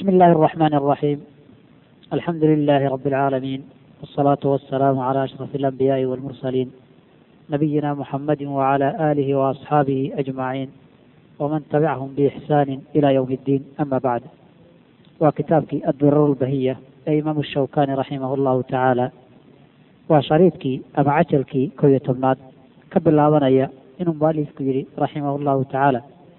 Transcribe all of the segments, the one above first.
بسم الله الرحمن الرحيم الحمد لله رب العالمين والصلاة والسلام على أشرف الأنبياء والمرسلين نبينا محمد وعلى آله وأصحابه أجمعين ومن تبعهم بإحسان إلى يوم الدين أما بعد وكتابك الدرر البهية إمام الشوكاني رحمه الله تعالى وشريطك أما عجلك كوية تبناد كبل لابنيا إنه مؤلفك يري رحمه الله تعالى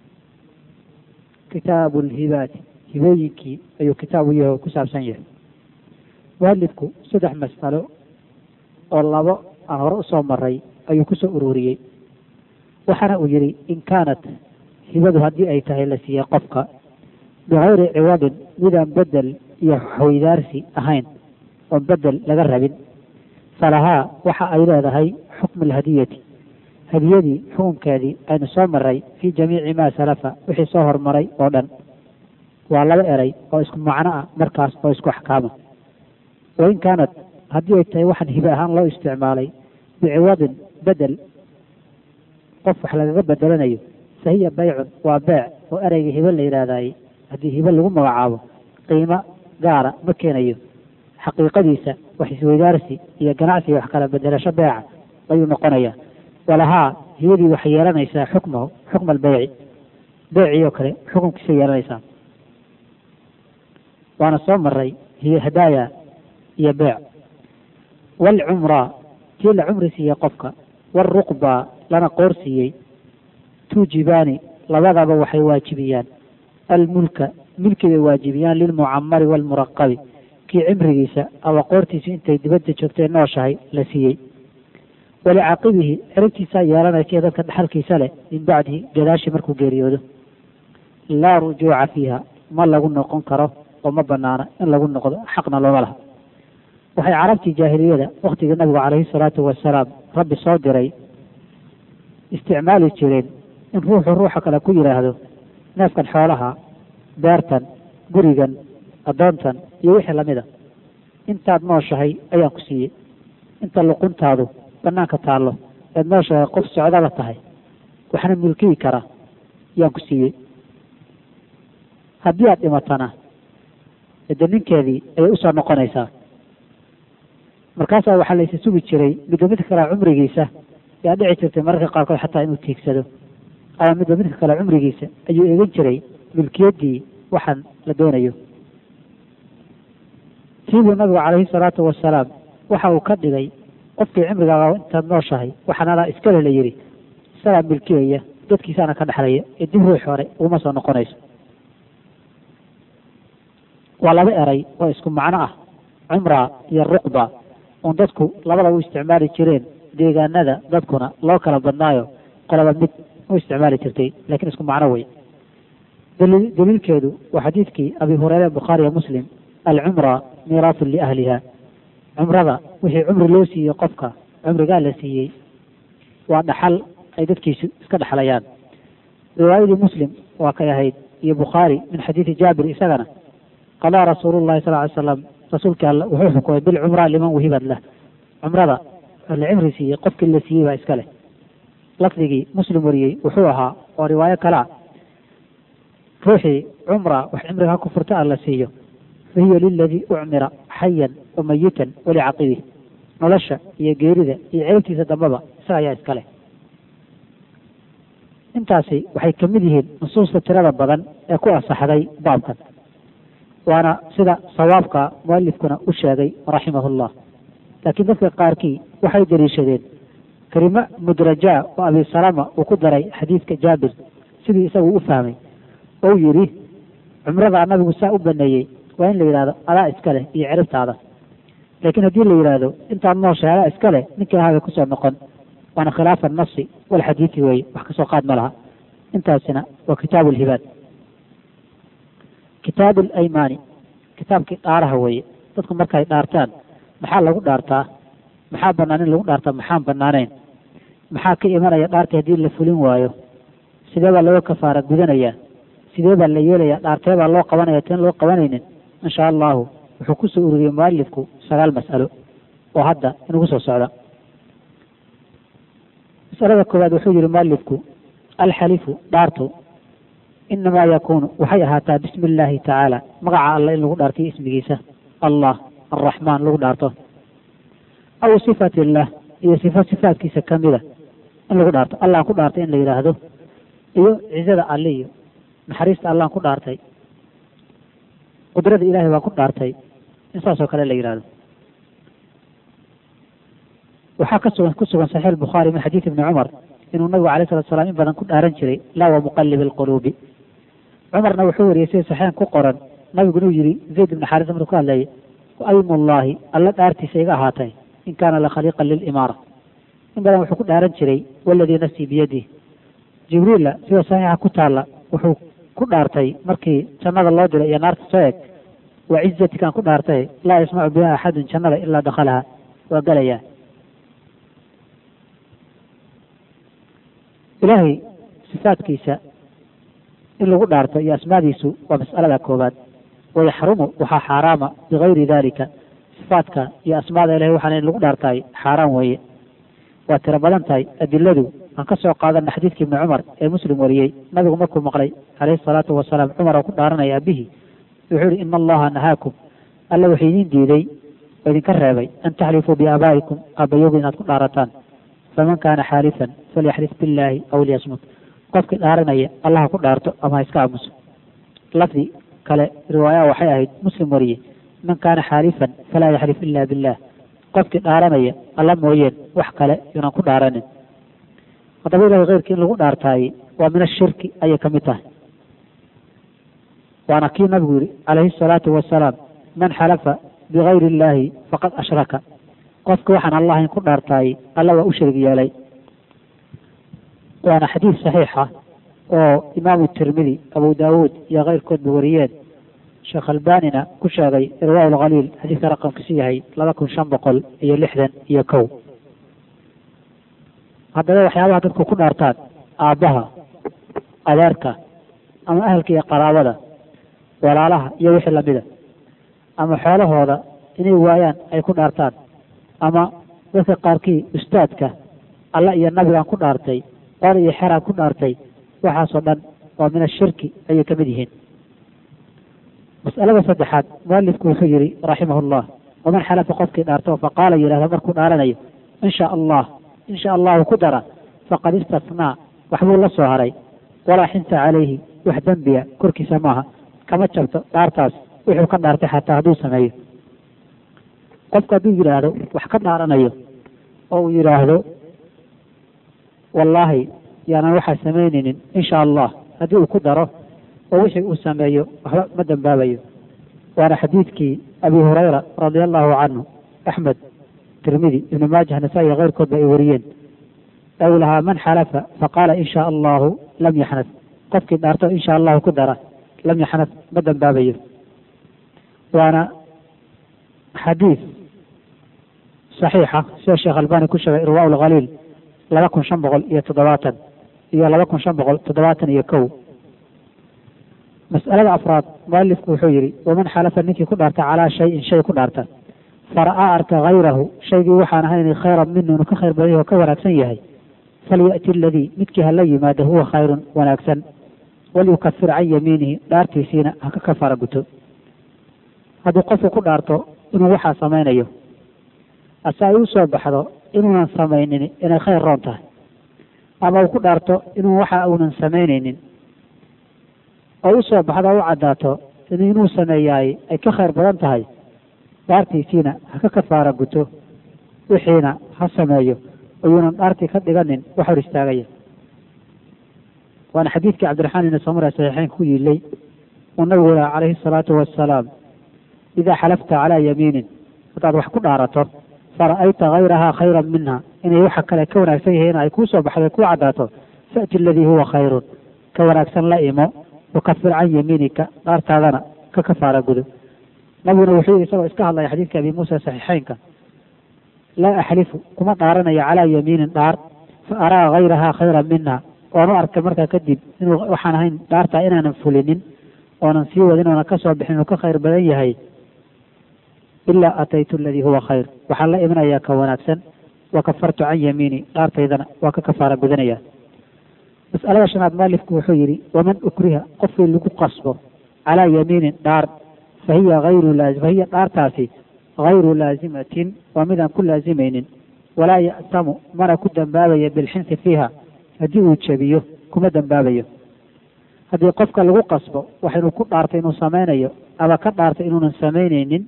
كتاب الهبات hibooyinkii ayuu kitaab u yahay oo ku saabsan yahay mualifku saddex mas'alo oo labo aan hore usoo maray ayuu kusoo ururiyey waxaana uu yidhi in kaanat hibadu haddii ay tahay la siiyey qofka bikayri ciwadin midaan bedel iyo xaweydaarsi ahayn oon bedel laga rabin falahaa waxa ay leedahay xukmu alhadiyati hadiyadii xukunkeedii aynu soo maray fii jamiici maa salafa wixii soo hormaray oo dhan waa laba eray oo isku macno ah markaas oo isku axkaama wain kaanat haddii ay tahay waxaan hibe ahaan loo isticmaalay biciwadin bedel qof wax lagaga bedelanayo fa hiya baycun waa beec oo ereyga hibe la yidhaahdaye haddii hibe lagu magacaabo qiimo gaara ma keenayo xaqiiqadiisa wax isweydaarsi iyo ganacsi wax kala bedelasho beeca ayuu noqonayaa walahaa hibadii waxay yeelanaysaa xukmahu xukma albeyci beecii oo kale xukunkiisa yeelanaysaa waana soo maray hiyo hadaaya iyo beec waalcumraa tii la cumri siiyey qofka waaruqba lana qoor siiyey tuujibaani labadaba waxay waajibiyaan almulka milkibay waajibiyaan lilmucamari waalmuraqabi kii cimrigiisa ama qoortiisu intay dibadda joogtay nooshahay la siiyey walicaqibihi ciribtiisaa yeelanaysa dadka dhaxalkiisa leh min bacdihi gadaashii markuu geeriyoodo laa rujuuca fiiha ma lagu noqon karo oo ma banaana in lagu noqdo xaqna looma laha waxay carabtii jaahiliyada waktigii nabigu calayhi salaatu wasalaam rabbi soo diray isticmaali jireen in ruuxu ruuxa kale ku yidhaahdo neefkan xoolaha beertan gurigan addoontan iyo wixii lamida intaad nooshahay ayaan ku siiyey inta luquntaadu banaanka taallo eed nooshahay qof socdaba tahay waxna milkiyi kara yaan ku siiyey haddii aad dhimatana de ninkeedii ayay usoo noqonaysaa markaasaa waxaa laysa sugi jiray midba midka kale cumrigiisa yaa dhici jirtay mararka qaarkood xataa inuu tiigsado ama midba midka kale cumrigiisa ayuu eegan jiray milkiyaddii waxaan la doonayo siibuu nabigu calayhi salaatu wasalaam waxa uu ka dhigay qofkii cimrigaaga intaad nooshahay waxaan adaa iskale la yidhi isagaa milkiyaya dadkiisaana ka dhexlaya ee dib ruux hore uguma soo noqonayso waa laba eray oo isku macno ah cumra iyo ruqba oon dadku labada u isticmaali jireen deegaanada dadkuna loo kala badnaayo qolaba mid u isticmaali jirtay lakiin isku macno wey daliilkeedu waa xadiidkii abi hureyre bukhaariya muslim alcumra miiraatun liahliha cumrada wixii cumri loo siiyey qofka cumrigaa la siiyey waa dhaxal ay dadkiisu iska dhexlayaan riwaayadii muslim waa kay ahayd iyo bukhaari min xadiidi jaabir isagana qadaa rasuulu llahi sal ly slam rasuulka alle wuxuu xukumay bilcumra liman wahibad lah cumrada la cimri siiyey qofkii la siiyey baa iska leh lafdigii muslim wariyey wuxuu ahaa oo riwaayo kale a ruuxii cumra wax cimriga ha ku furta a la siiyo fa hiya liladii ucmira xayan wa mayitan walicaqibih nolosha iyo geerida iyo ciribtiisa dambaba isaga ayaa iska leh intaasi waxay ka mid yihiin nusuusta tirada badan ee ku asaxday baabkan waana sida sawaabka mualifkuna u sheegay raximahullah laakiin dadka qaarkii waxay daliishadeen kelimo mudrajaa oo abi salama uu ku daray xadiidka jaabir sidii isagu u fahmay ou yidhi cumrada nabigu saa u baneeyey waa in la yidhahdo adaa iska leh iyo ciribtaada laakiin haddii la yidhaahdo intaad nooshahay adaa iska leh ninkii ahaabay kusoo noqon waana khilaafa nafsi walxadiidi weeye wax kasoo qaad ma laha intaasina waa kitaabu lhibaad kitaabu alaymaani kitaabkii dhaaraha weeye dadku markay dhaartaan maxaa lagu dhaartaa maxaa bannaan in lagu dhaartaa maxaan bannaanayn maxaa ka imanaya dhaartii haddii la fulin waayo sidee baa looga kafaara gudanayaa sidee baa la yeelayaa dhaartee baa loo qabanaya teen loo qabanaynin insha allahu wuxuu kusoo ururiyey mualifku sagaal mas'alo oo hadda inugu soo socda masalada koowaad wuxuu yihi mualifku alxalifu dhaartu inamaa yakuunu waxay ahaataa bismi illaahi tacaala magaca alle in lagu dhaartiyo ismigiisa allah alraxmaan lagu dhaarto aw sifat illah iyo sifo sifaadkiisa kamida in lagu dhaarto allah ku dhaartay in la yidhaahdo iyo cizada alle iyo naxariista allaan ku dhaartay qudrada ilahay baan ku dhaartay in saasoo kale la yidhahdo waxaa ka sugan ku sugan saxiix albukhaari min xadiid ibni cumar inuu nabigu alayh salatu salaam in badan ku dhaaran jiray laa wa muqalib alquluubi cumarna wuxuu wariyey sida saxiixan ku qoran nabigu inuu yihi zayd ibni xaarisa markuu ka hadlayay aymullaahi alla dhaartiisa iga ahaatay in kaana la khaliiqan lilimaara in badan wuxuu ku dhaaran jiray waladii nafsii biyadih jibriilla sida saxiixa ku taalla wuxuu ku dhaartay markii jannada loo diray iyo naarta soo eg wa cizatikaan ku dhaartay laa yasmacu biha axadun jannada ilaa dakhalaha waa gelayaa ilaahay sifaadkiisa in lagu dhaarto iyo asmaadiisu waa mas'alada koobaad wayaxrumu waxaa xaaraama bigayri dalika sifaadka iyo asmaada ilahay waxaan in lagu dhaartaay xaaraan weeye waa tiro badan tahay adiladu aan ka soo qaadana xadiidkii ibni cumar ee muslim wariyey nabigu markuu maqlay calayhi salaatu wasalaam cumar oo ku dhaaranaya aabihii wuxuu yihi ina allaha nahaakum alla wuxuu idiin diiday oo idinka reebay an taxlifuu biaabaa'ikum aabbayowga inaad ku dhaarataan faman kaana xaalifan falyaxlif billaahi aw liyasmut qofkii dhaaranaya allaha ku dhaarto ama ha iska aamuso lafdi kale riwaayaa waxay ahayd muslim wariye man kaana xaalifan falaa yaxlif ila billah qofkii dhaaranaya alla mooyeen wax kale yunan ku dhaaranin haddaba ilahay keyrkii in lagu dhaartaaye waa min ashirki ayay ka mid tahay waana kii nabigu yihi calayhi asalaatu wasalaam man xalafa bigayri illaahi faqad ashraka qofki waxaan allah in ku dhaartaaye alla waa u shirg yeelay waana xadiid saxiixa oo imaamu tirmidi abu daawuud iyo keyrkoodba wariyeen sheekh albanina ku sheegay irwaa lkhaliil xadiidka raqamkiisu yahay laba kun shan boqol iyo lixdan iyo kow haddaba waxyaabaha dadku ku dhaartaan aabbaha adeerka ama ahalka iyo qaraabada walaalaha iyo wixii lamida ama xoolahooda inay waayaan ay ku dhaartaan ama dadka qaarkii ustaadka alla iyo nabigaan ku dhaartay qol iyo xeraan ku dhaartay waxaasoo dhan waa min ashirki ayay ka mid yihiin mas'alada saddexaad mualifku wuxuu yihi raximah llah waman xalafa qofkii dhaarto faqaala yidhahda markuu dhaaranayo in sha allah in sha allahu ku dara faqad istasnaa waxbuu la soo haray walaa xinta calayhi wax dembiya korkiisa maaha kama jabto dhaartaas wuxuu ka dhaartay xataa hadduu sameeyo qofku hadduu yidhaahdo wax ka dhaaranayo oo uu yidhaahdo wallaahi yaanan waxaa samaynaynin insha allah haddii uu ku daro oo wixii uu sameeyo waxba ma dembaabayo waana xadiidkii abi hurayra radia allahu canhu axmed tirmidi ibnu maajah nasaa-i iyo keyrkoodba ay wariyeen aw lahaa man xalafa faqaala in sha allahu lam yaxnad qofkii dhaarto insha allahu ku dara lam yaxnad ma dembaabayo waana xadiid saxiixa sida sheekh albani ku sheegay irwaa lkhaliil laba kun shan boqol iyo toddobaatan iyo laba kun shan boqol toddobaatan iyo kow mas'alada afraad mualifku wuxuu yihi waman xalafa ninkii ku dhaarta calaa shayin shay ku dhaarta fara'aa arka hayrahu shaygii waxaan ahayn khayran minu inuu ka khayr badan yahy oo ka wanaagsan yahay falya'ti aladii midkii hala yimaado huwa khayrun wanaagsan walyukafir can yamiinihi dhaartiisiina ha ka kafaara guto hadduu qofku ku dhaarto inuu waxaa samaynayo ase ay u soo baxdo inuunan samaynin inay khayr roon tahay ama uu ku dhaarto inuu waxa uunan samaynaynin oo u soo baxdo o u caddaato in inuu sameeyaay ay ka khayr badan tahay dhaartiisiina ha ka kafaara guto wixiina ha sameeyo oyuunan dhaartii ka dhiganin wax hor istaagaya waana xadiidkii cabdiraxmaan ibni samura saxiixeyn ku yiilay uu nabigu laha calayhi asalaatu wassalaam idaa xalafta calaa yamiinin haddaad wax ku dhaarato fara'ayta hayrahaa khayran minha inay waxa kale ka wanaagsan yihiin ay kuu soo baxdo kuu caddaato fa'ti aladii huwa khayrun ka wanaagsan la imo wakafir can yamiinika dhaartaadana ka kafaara gudo nabiguna wuxuu yihi isagoo iska hadlaya xadiidka abi muusa saxiixeynka laa axlifu kuma dhaaranayo calaa yamiinin dhaar fa araa hayrahaa khayran minha oon u arkay markaa kadib inuu waxaan ahayn dhaartaa inaanan fulinin oonan sii wadin oonan ka soo bixin inuu ka khayr badan yahay ilaa ataytu aladii huwa khayr waxaan la imanayaa ka wanaagsan wa kafartu can yamiini dhaartaydana waa ka kafaara gudanaya mas'alada shanaad mualifku wuxuu yidhi waman ukriha qofkii lagu qasbo calaa yamiinin dhaar fahiya ayru fahiya dhaartaasi hayru laazimatin waa midaan ku laazimaynin walaa ya'tamu mana ku dambaabayo bilxinsi fiiha haddii uu jebiyo kuma dambaabayo haddii qofka lagu qasbo waxaynu ku dhaartay inuu samaynayo ama ka dhaartay inuunan samaynaynin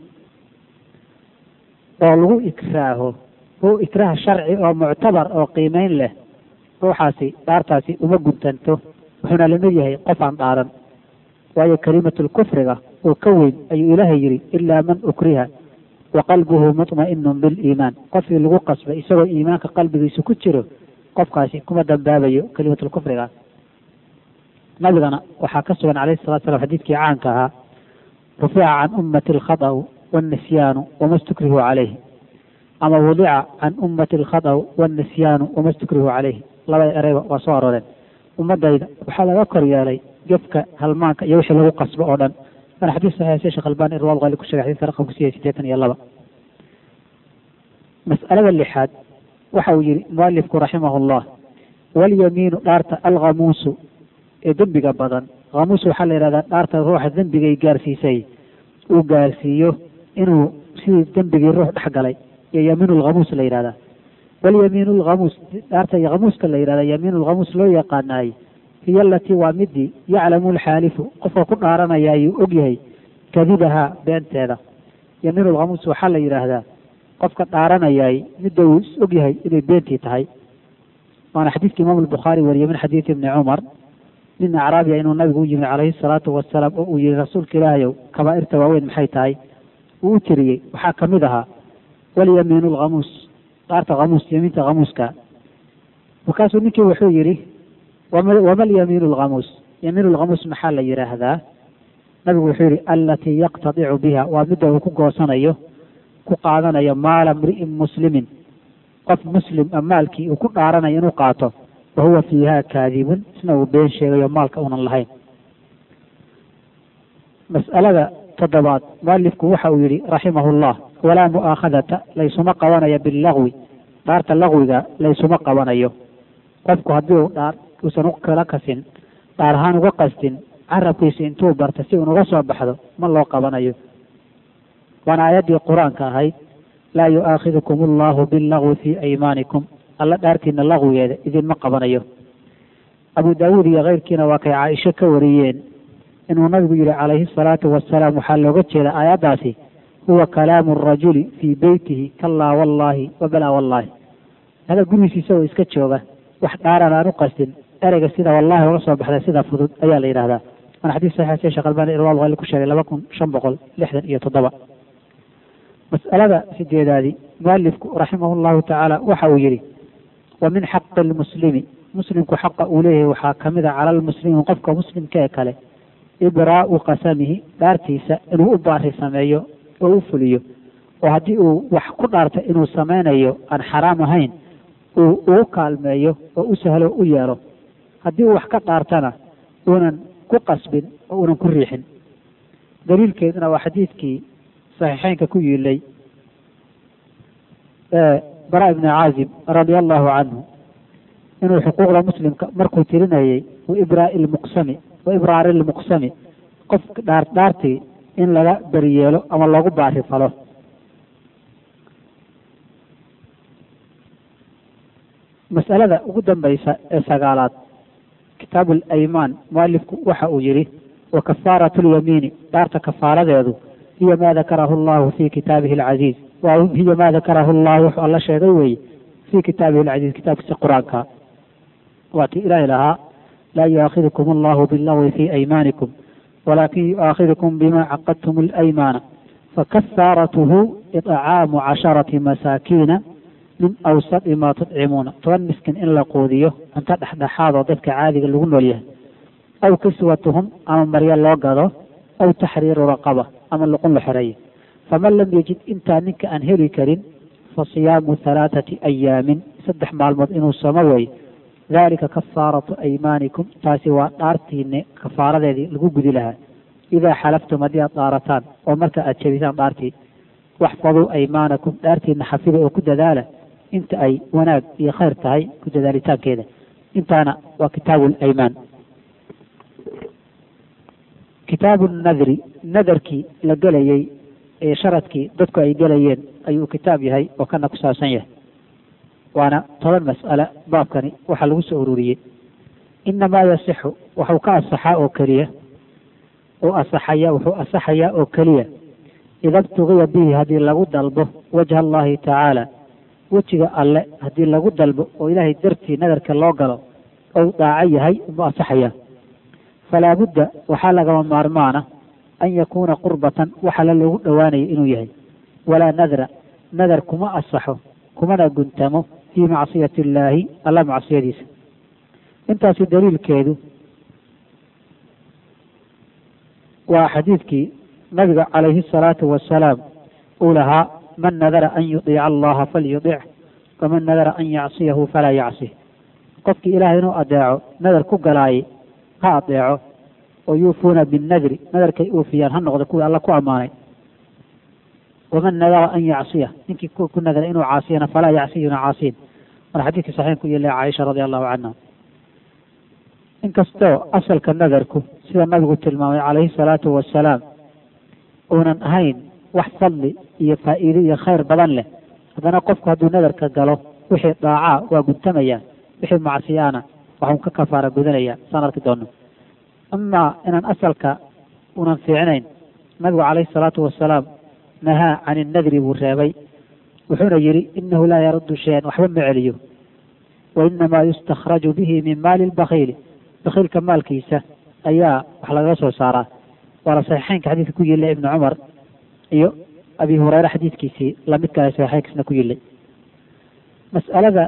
oo lagu ikraaho hu ikraah sharci oo muctabar oo qiimeyn leh ruuxaasi dhaartaasi uma guntanto wuxuuna lamid yahay qof aan dhaaran waayo kalimatul kufriga oo ka weyn ayuu ilaahay yidhi ilaa man ukriha wa qalbuhu mutma'inun biliimaan qofkii lagu qasbay isagoo iimaanka qalbigiisa ku jiro qofkaasi kuma dambaabayo kalimatul kufriga nabigana waxaa ka sugan calayhi salatu salam xadiidkii caanka ahaa rufica can ummati alkhata'u waannisyaanu wama stukrihu calayhi ama wudica can ummati alkhata'u waannisyaanu wama stukrihu calayhi labada ereyba waa soo arooreen ummadayda waxaa laga kor yeelay gefka halmaanka iyo wixii lagu qasbo oo dhan waana xadiis saxiix sheekh albani irwaal qali ku sheegay xadiiska raqamku siya siddeetan iyo laba mas'alada lixaad waxa uu yihi mualifku raximahullah walyamiinu dhaarta alkhamuusu ee dembiga badan khamuus waxaa la yidhahdaa dhaarta ruuxa dembigay gaarsiisay uu gaarsiiyo inuu sidii dembigii ruux dhex galay iyo yamiinu lkhamuus la yidhahdaa walyamiinu lkhamuus dhaarta khamuuska la yidhahda yamiinu lkhamuus loo yaqaanaay hiyo alatii waa midii yaclamu lxaalifu qofka ku dhaaranaya ayuu og yahay kadibahaa beenteeda yamiinu lkhamuus waxaa la yidhaahdaa qofka dhaaranayay midda uu is og yahay inay beentii tahay waana xadiidka imaamu albukhaari wariyey min xadiidi ibni cumar nin acraabiya inuu nabigu u yimi calayhi salaatu wasalaam oo uu yihi rasuulka ilaahayow kabaa'irta waaweyn maxay tahay uu u tiriyey waxaa ka mid ahaa walyamiinu lkhamuus dhaarta khamuus yamiinta khamuuska markaasuu ninkii wuxuu yidhi wama lyamiinu lkhamuus yamiinu lkhamuus maxaa la yidhaahdaa nabigu wuxuu yihi alatii yaqtadicu biha waa midda uu ku goosanayo ku qaadanayo maala mri'in muslimin qof muslim a maalkii uu ku dhaaranayo inuu qaato wa huwa fiiha kaadibun isna uu been sheegayo maalka unan lahayn mas'alada toddobaad mualifku waxa uu yidhi raximahullah walaa mu'aakhadata laysuma qabanayo billagwi dhaarta lagwiga laysuma qabanayo qofku haddii uu dhaar uusan u kala kasin dhaar ahaan uga qastin carabkiisa intuu barta si unuga soo baxdo ma loo qabanayo waana aayaddii qur-aanka ahayd laa yu'aakhidukum allahu billagwi fii aymaanikum alla dhaartiina lagwigeeda idinma qabanayo abu daawuud iyo keyrkiina waa kay caaisho ka wariyeen inuu nabigu yihi calayhi salaatu wasalaam waxaa looga jeeda aayaddaasi huwa kalaamu arajuli fii beytihi kallaa wallaahi wa balaa wallaahi hada gurigiisa isagoo iska jooga wax dhaaran aan u qastin ereyga sida wallahi uga soo baxda sida fudud ayaa la yidhahdaa waana xadiis saxiix sheekh albani irwaal qali ku sheegay laba kun shan boqol lixdan iyo toddoba mas'alada sideedaadi mualifku raximah llahu tacaala waxa uu yidhi wa min xaqi lmuslimi muslimku xaqa uu leeyahay waxaa ka mid a cala lmuslimi qofka muslimka ee kale ibraa'u qasamihi dhaartiisa inuu u baari sameeyo oo u fuliyo oo haddii uu wax ku dhaarta inuu samaynayo aan xaraam ahayn uu ugu kaalmeeyo oo u sahlo u yeelo haddii uu wax ka dhaartana uunan ku qasbin oo uunan ku riixin daliilkeeduna waa xadiidkii saxiixeynka ku yiilay bara ibni caazib radia allahu canhu inuu xuquuqda muslimka markuu tirinayay waibraa lmuqsami wa ibraari lmuqsami qof dhaar dhaartii in laga beriyeelo ama loogu baari falo mas'alada ugu dambaysa ee sagaalaad kitaabu alaymaan mualifku waxa uu yidhi wa kafaaratu lyamiini dhaarta kafaaradeedu hiya ma dakarahu allahu fi kitaabihi alcaziiz waa hiya ma dakarahu allah wuxuu alla sheegay weeye fi kitaabihi alcaziiz kitaabkiisa qur-aanka waa tii ilaahi lahaa laa yu'aakidukum allahu billagwi fi aymaanikum walakin yu'aakidukum bima caqadtum alaymaana fakafaaratuhu idcaamu casharati masaakiina min awsadi ma tudcimuuna toban miskin in la quudiyo cunto dhexdhexaadoo dadka caadiga lagu nool yahay aw kiswatuhum ama maryo loo gado aw taxriiru raqaba ama luqun la xoreeyo faman lam yajid intaa ninka aan heli karin fa siyaamu halaathati ayaamin saddex maalmood inuu somo weeye dalika kafaaratu aymaanikum taasi waa dhaartiine kafaaradeedii lagu gudi lahaa idaa xalaftum haddii aad dhaarataan oo marka aad jebisaan dhaartii waxfaduu aymaanakum dhaartiina xafida oo ku dadaala inta ay wanaag iyo khayr tahay ku dadaalitaankeeda intaana waa kitaabu alaymaan kitaabu nadri nadarkii la gelayey ee sharadkii dadku ay gelayeen ayuu kitaab yahay oo kana ku saabsan yahay waana toban mas'ale baabkani waxaa lagu soo ururiyey inamaa yasixu waxuu ka asaxaa oo keliya uu asaxaya wuxuu asaxayaa oo keliya ida btugiya bihi haddii lagu dalbo wajha allahi tacaala wejiga alle haddii lagu dalbo oo ilaahay dartii nadarka loo galo ou daaco yahay umu asaxaya falaa budda waxaa lagama maarmaana an yakuuna qurbatan waxala loogu dhowaanayo inuu yahay walaa nadra nadar kuma asaxo kumana guntamo fii macsiyati illaahi alla macsiyadiisa intaasi daliilkeedu waa xadiidkii nabiga calayhi asalaatu wasalaam uu lahaa man nadara an yudiica allaha falyudic waman nadara an yacsiyahu falaa yacsih qofkii ilaahay inuu adeeco nadar ku galaayay ha adeeco oo yuufuuna binnadri nadarkay uufiyaan ha noqdo kuwii alla ku ammaanay waman nadara an yacsiya ninkii ku nadara inuu caasiyana falaa yacsiyuna caasiin mar xadiidkii saxiix ku yeelay caaisha radi allahu canha inkastoo asalka nadarku sida nabigu tilmaamay calayhi salaatu wasalaam uunan ahayn wax fadli iyo faa'iide iyo khayr badan leh haddana qofku hadduu nadarka galo wixii daacaa waa guntamaya wixii macsiyaana waxun ka kafaara gudanaya saan arki doono amaa inaan asalka unan fiicnayn nabigu calayhi salaatu wasalaam nahaa can innadri buu reebay wuxuuna yidhi inahu laa yaruddu shayan waxba ma celiyo wa inamaa yustakhraju bihi min maali lbakiili bakiilka maalkiisa ayaa wax lagaga soo saaraa waana saxiixeynka xadiidka ku yilla ibni cumar iyo abi hureyre xadiidkiisii lamid kale saxiixeynkiisna ku yillay mas'alada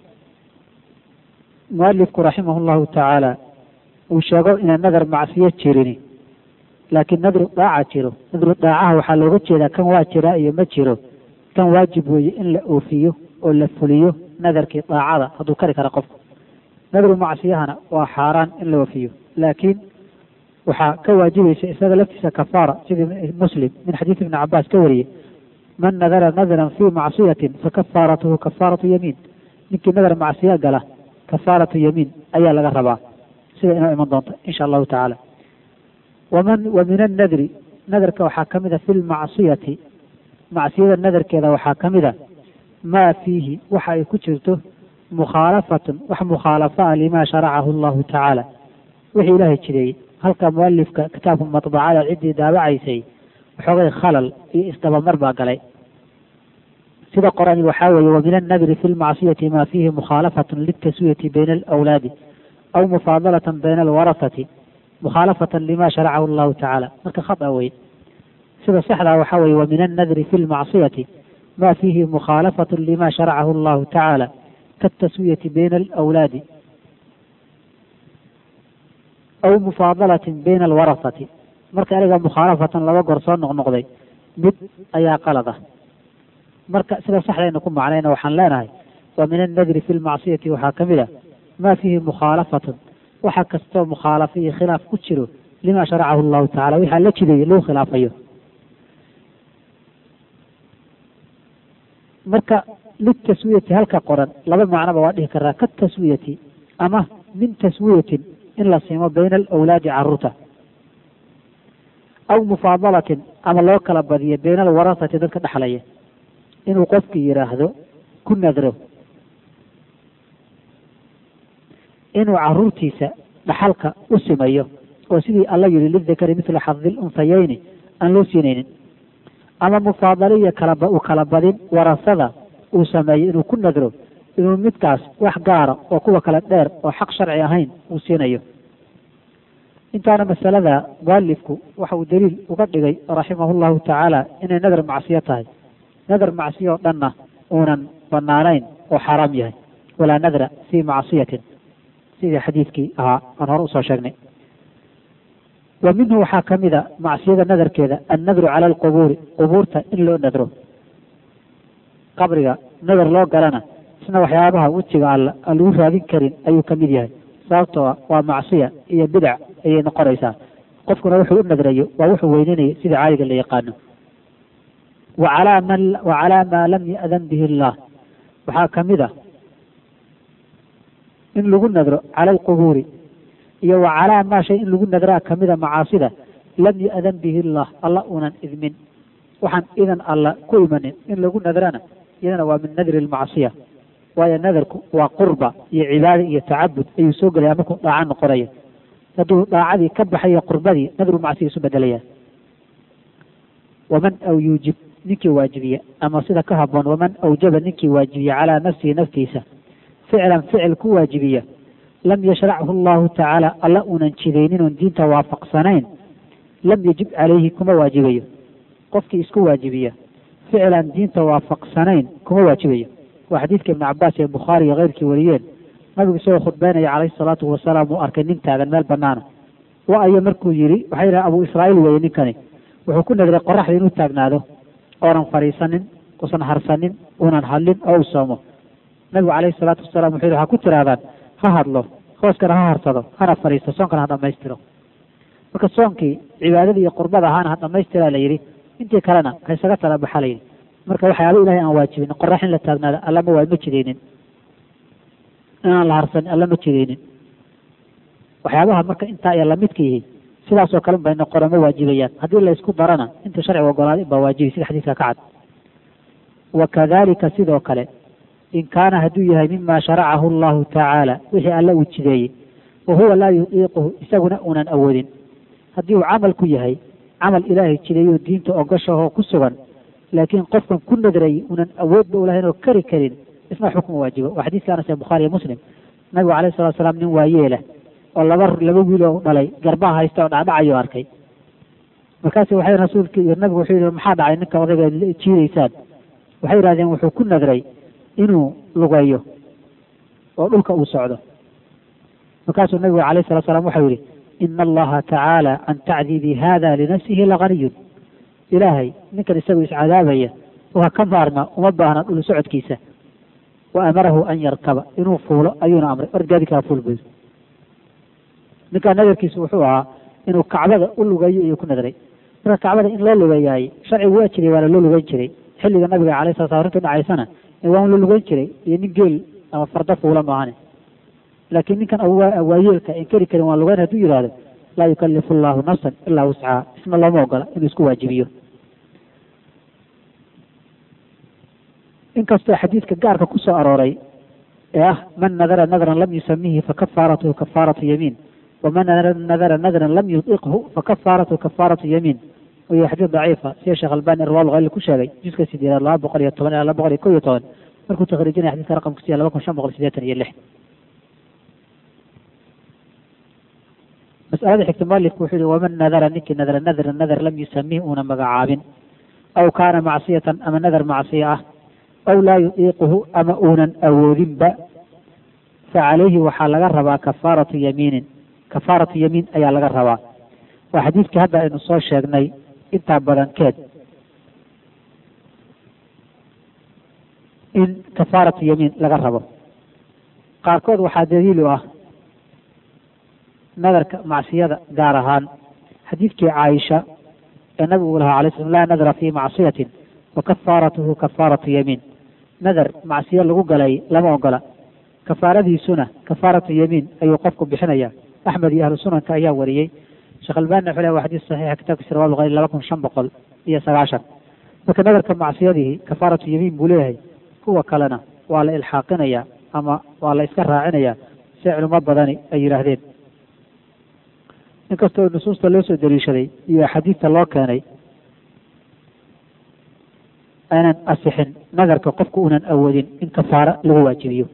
mualifku raximah llahu tacaala uu sheego inaan nadar macsiyo jirini laakiin nadru daaca jiro nadru daacaha waxaa looga jeedaa kan waa jiraa iyo ma jiro kan waajib weeye in la oofiyo oo la fuliyo nadarkii daacada hadduu kari kara qofku nadru macsiyahana waa xaaraan in la oofiyo laakiin waxaa ka waajibaysa isaga laftiisa kafaara sidii muslim min xadiid ibni cabaas ka wariyey man nadara nadran fii macsiyatin fakafaaratuhu kafaaratu yamiin ninkii nadar macsiya gala kafaaratu yamiin ayaa laga rabaa sida inoo iman doonta insha allahu tacaala waman wa min annadri nadarka waxaa ka mida fi lmacsiyati macsiyada nadarkeeda waxaa ka mida maa fiihi waxa ay ku jirto mukhaalafatun wax mukhaalafa ah limaa sharacahu allahu tacaala wixii ilaahay jideeyey halka mualifka kitaabka matbacada ciddii daabacaysay waxoogay khalal iyo isdabamar baa galay sida qorani waxaa weeye wa min annadri fi lmacsiyati maa fiihi mukhaalafatun litaswiyati bayna alawlaadi aw mufaadalatan bayna alwarasati mukhaalafatan lima sharacahu allahu tacaala marka khata wey sida saxdaa waxaa weeye wa min annadri fi lmacsiyati ma fiihi mukhaalafatun lima sharacahu allahu tacaala kaataswiyati bayna alawlaadi aw mufaadalatin bayna alwarasati marka aniga mukhaalafatan laba goor soo noqnoqday mid ayaa qalad ah marka sida saxdayna ku macnayna waxaan leenahay wa min annadri fi lmacsiyati waxaa ka mid a ma fiihi mukhaalafatun waxa kastoo mukhaalafo iyo khilaaf ku jiro lima sharacahu allahu tacala waxaa la jideeyey lagu khilaafayo marka litaswiyati halka qoran laba macnoba waa dhihi karaa kataswiyati ama min taswiyatin in la siimo bayna alawlaadi caruurta aw mufaadalatin ama loo kala badiyo bayna alwarasati dadka dhexlaya inuu qofkii yidhaahdo ku nadro inuu caruurtiisa dhaxalka u simayo oo sidii alla yihi lidakari mithla xadi lunsayeyni aan loo siinaynin ama mufaadaliya kalaba u kala badin warasada uu sameeyo inuu ku nadro inuu midkaas wax gaara oo kuwa kale dheer oo xaq sharci ahayn uu siinayo intaana masalada mualifku waxa uu daliil uga dhigay raximahu llahu tacaala inay nadar macsiyo tahay nadar macsiyo oo dhanna uunan banaanayn oo xaaraam yahay walaa nadra fii macsiyatin sidii xadiidkii ahaa aan hore usoo sheegnay wa minhu waxaa ka mida macsiyada nadarkeeda annadru cala alqubuuri qubuurta in loo nadro qabriga nadar loo galana isna waxyaabaha wejiga alla aan lagu raadin karin ayuu ka mid yahay sababtoo ah waa macsiya iyo bidac ayay noqonaysaa qofkuna wuxuu u nadrayo waa wuxuu weynanayo sida caadiga la yaqaano wa calaa man wa calaa maa lam ya'dan bihi illah waxaa ka mid a in lagu nadro cala alqubuuri iyo wa calaa maa shay in lagu nadraa kamida macaasida lam yu-adan bihi llah alla unan idmin waxaan idan alla ku imanin in lagu nadrana iyadana waa min nadri lmacsiya waayo nadarku waa qurba iyo cibaada iyo tacabud ayuu soo gelaya markuu dhaaco noqonaya hadduu dhaacadii ka baxayo qurbadii nadru macsiya isu bedelaya waman aw yuujib ninkii waajibiya ama sida ka haboon waman awjaba ninkii waajibiya calaa nafsihi naftiisa ficlan ficil ku waajibiya lam yashrachu allahu tacaala alla unan jidaynin oon diinta waafaqsanayn lam yajib calayhi kuma waajibayo qofkii isku waajibiya ficlan diinta waafaqsanayn kuma waajibayo waa xadiidka ibnu cabaas ee bukhaari iyo keyrkii wariyeen nabigu isagoo khudbeynaya calayhi salaatu wasalaam uu arkay nin taagan meel banaana wa ayo markuu yidhi waxay yidhaha abu israa'iil weeye ninkani wuxuu ku nadray qoraxda inuu taagnaado oonan fadhiisanin usan harsanin unan hadlin oo u soomo nabigu calayhi salaatu wasalaam wuxuu yidhi waxaa ku tirahdaan ha hadlo hooskana ha harsado hana fadhiisto soonkana ha dhammaystiro marka soonkii cibaadadii iyo qurbada ahaana ha dhammaystiraa la yidhi intii kalena ha isaga tala baxa la yidhi marka waxyaaba ilahay aan waajibin qorax in la taagnaado allama waa ma jidaynin inaan la harsanin alla ma jidaynin waxyaabaha marka intaa iyo lamidka yihi sidaasoo kale bay noqona ma waajibayaan haddii la isku darana inta sharciga ogolaaday baa waajibi sida xadiiska ka cad wa kadalika sidoo kale in kaana hadduu yahay mima sharacahu allahu tacaala wixii alla uu jideeyey wa huwa laa yudiiquhu isaguna unan awoodin haddii uu camal ku yahay camal ilaahay jideeyo diinta ogashahoo ku sugan laakiin qofkan ku nadrayay unan awoodba u lahayn oo kari karin isna xukma waajibo waa xadiiska anas ee bukhaari iyo muslim nabigu calayhi salatu salaam nin waayeela oo laba laba wiil oo dhalay garbaha haysta oo dhacdhacayo arkay markaasu waxay rasuulki iyo nabigu wuxuu yihi maxaa dhacay ninka odayga jiidaysaan waxay yidhahdeen wuxuu ku nadray inuu lugeeyo oo dhulka uu socdo markaasuu nabigu calayhi salatu salaam waxau yihi ina allaha tacaala can tacdiibi hada linafsihi laganiyun ilaahay ninkan isagu iscadaabaya waa ka maarma uma baahna dhul socodkiisa wa amarahu an yarkaba inuu fuulo ayuuna amray orgaadi kaa fuul buy ninkaa nadarkiisu wuxuu ahaa inuu kacbada u lugeeyo iyo ku nadray marka kacbada in loo lugeeyaay sharcigu waa jiray waana loo lugeyn jiray xilliga nabiga calay sala slam arrintu dhacaysana waan la lugeyn jiray iyo nin geel ama farda fuula maahane laakiin ninkan waayeelka en keri karin waan lugeyn hadduu yidhahdo laa yukalifu allahu nafsan ilaa wuscaha isna looma ogola inuu isku waajibiyo inkastoo xadiidka gaarka ku soo arooray ee ah man nadara nadran lam yusamihi fakafaaratuhu kafaaratu yamiin waman nadara nadran lam yudiqhu fakafaaratuhu kafaaratu yamiin iyo xadiid daciifa sida sheekh albani irwaal khaliil ku sheegay juska sideedaad laba boqol iyo toban ilaa laba boqol iyo kow iyo toban markuu takhriijinaya xadiidka raqamkiisa laba kun shan boqol sideetan iyo lix masalada xigta mualifku wuxuu yihi waman nadara ninkii nadara nadra nadar lam yusamih uuna magacaabin aw kaana macsiyatan ama nadar macsiya ah aw laa yudiiquhu ama uunan awoodinba fa calayhi waxaa laga rabaa kafaaratu yamiinin kafaaratu yamiin ayaa laga rabaa waa xadiidkii hadda aynu soo sheegnay intaa badankeed in kafaaratu yamiin laga rabo qaarkood waxaa daliil u ah nadarka macsiyada gaar ahaan xadiidkii caaisha ee nabigu uu lahaa alay slam laa nadra fii macsiyatin wa kafaaratuhu kafaaratu yamiin nadar macsiyo lagu galay lama ogola kafaaradiisuna kafaaratu yamiin ayuu qofku bixinaya axmed iyo ahlu sunanka ayaa wariyey sheekh albani wuxuu leh waa xadiis saxiixa kitaabkiisa rawal khayr laba kun shan boqol iyo sagaashan marka nadarka macsiyadihi kafaaratu yamiin buu leeyahay kuwa kalena waa la ilxaaqinaya ama waa la iska raacinaya si culimo badani ay yidhaahdeen inkastoo nusuusta loo soo daliishaday iyo axaadiista loo keenay aanan asixin nadarka qofku unan awoodin in kafaaro lagu waajibiyo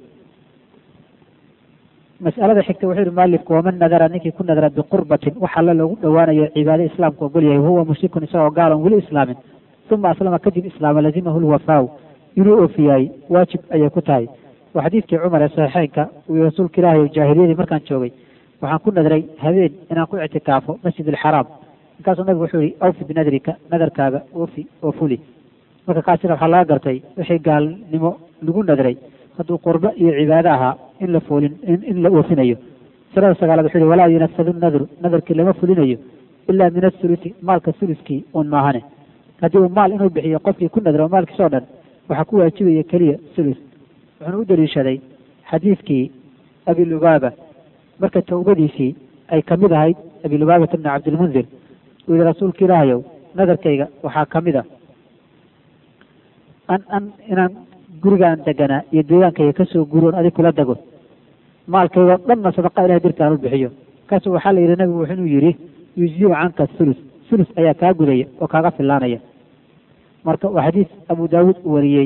mas'alada xigta wuxuu yihi mualifku waman nadara ninkii ku nadara biqurbatin wax alla loogu dhowaanayo cibaado islaamku ogol yahay wahuwa mushrikun isagoo gaalon weli islaamin uma aslama kadib islaama lazimahu lwafaaw inuu oofiyaay waajib ayay ku tahay waa xadiidkii cumar ee saxiixeynka uu rasuulka ilaahay jaahiliyadii markaan joogay waxaan ku nadray habeen inaan ku ictikaafo masjid alxaraam markaasuu nabigu wuxuu yihi awfi binadrika nadarkaaga oofi oo fuli marka kaasina waxaa laga gartay wixii gaalnimo lagu nadray hadduu qurbo iyo cibaado ahaa in la foolin in la oofinayo sanada sagaalaad wuxuu yihi walaa yunafadu nadru nadarkii lama fulinayo ilaa min athuluthi maalka thuluskii uun maahane haddii uu maal inuu bixiyo qofkii ku nadro maalkiisoo dhan waxaa ku waajibaya keliya thuluth wuxuuna u daliishaday xadiidkii abilubaaba marka tawbadiisii ay ka mid ahayd abilubaabata bni cabdilmundir uu yihi rasuulka ilaahayow nadarkayga waxaa ka mid a an an inaan gurigaan deganaa iyo deegaankayga kasoo guuroon adig kula dego maalkaygoo dhanna sadaqa ilahay dirta aan u bixiyo markaasu waxaa la yidhi nabigu wuxuu yidhi yuziu canka thulus thulus ayaa kaa gudaya oo kaaga filaanaya marka waa xadiis abu daawuud uu wariyey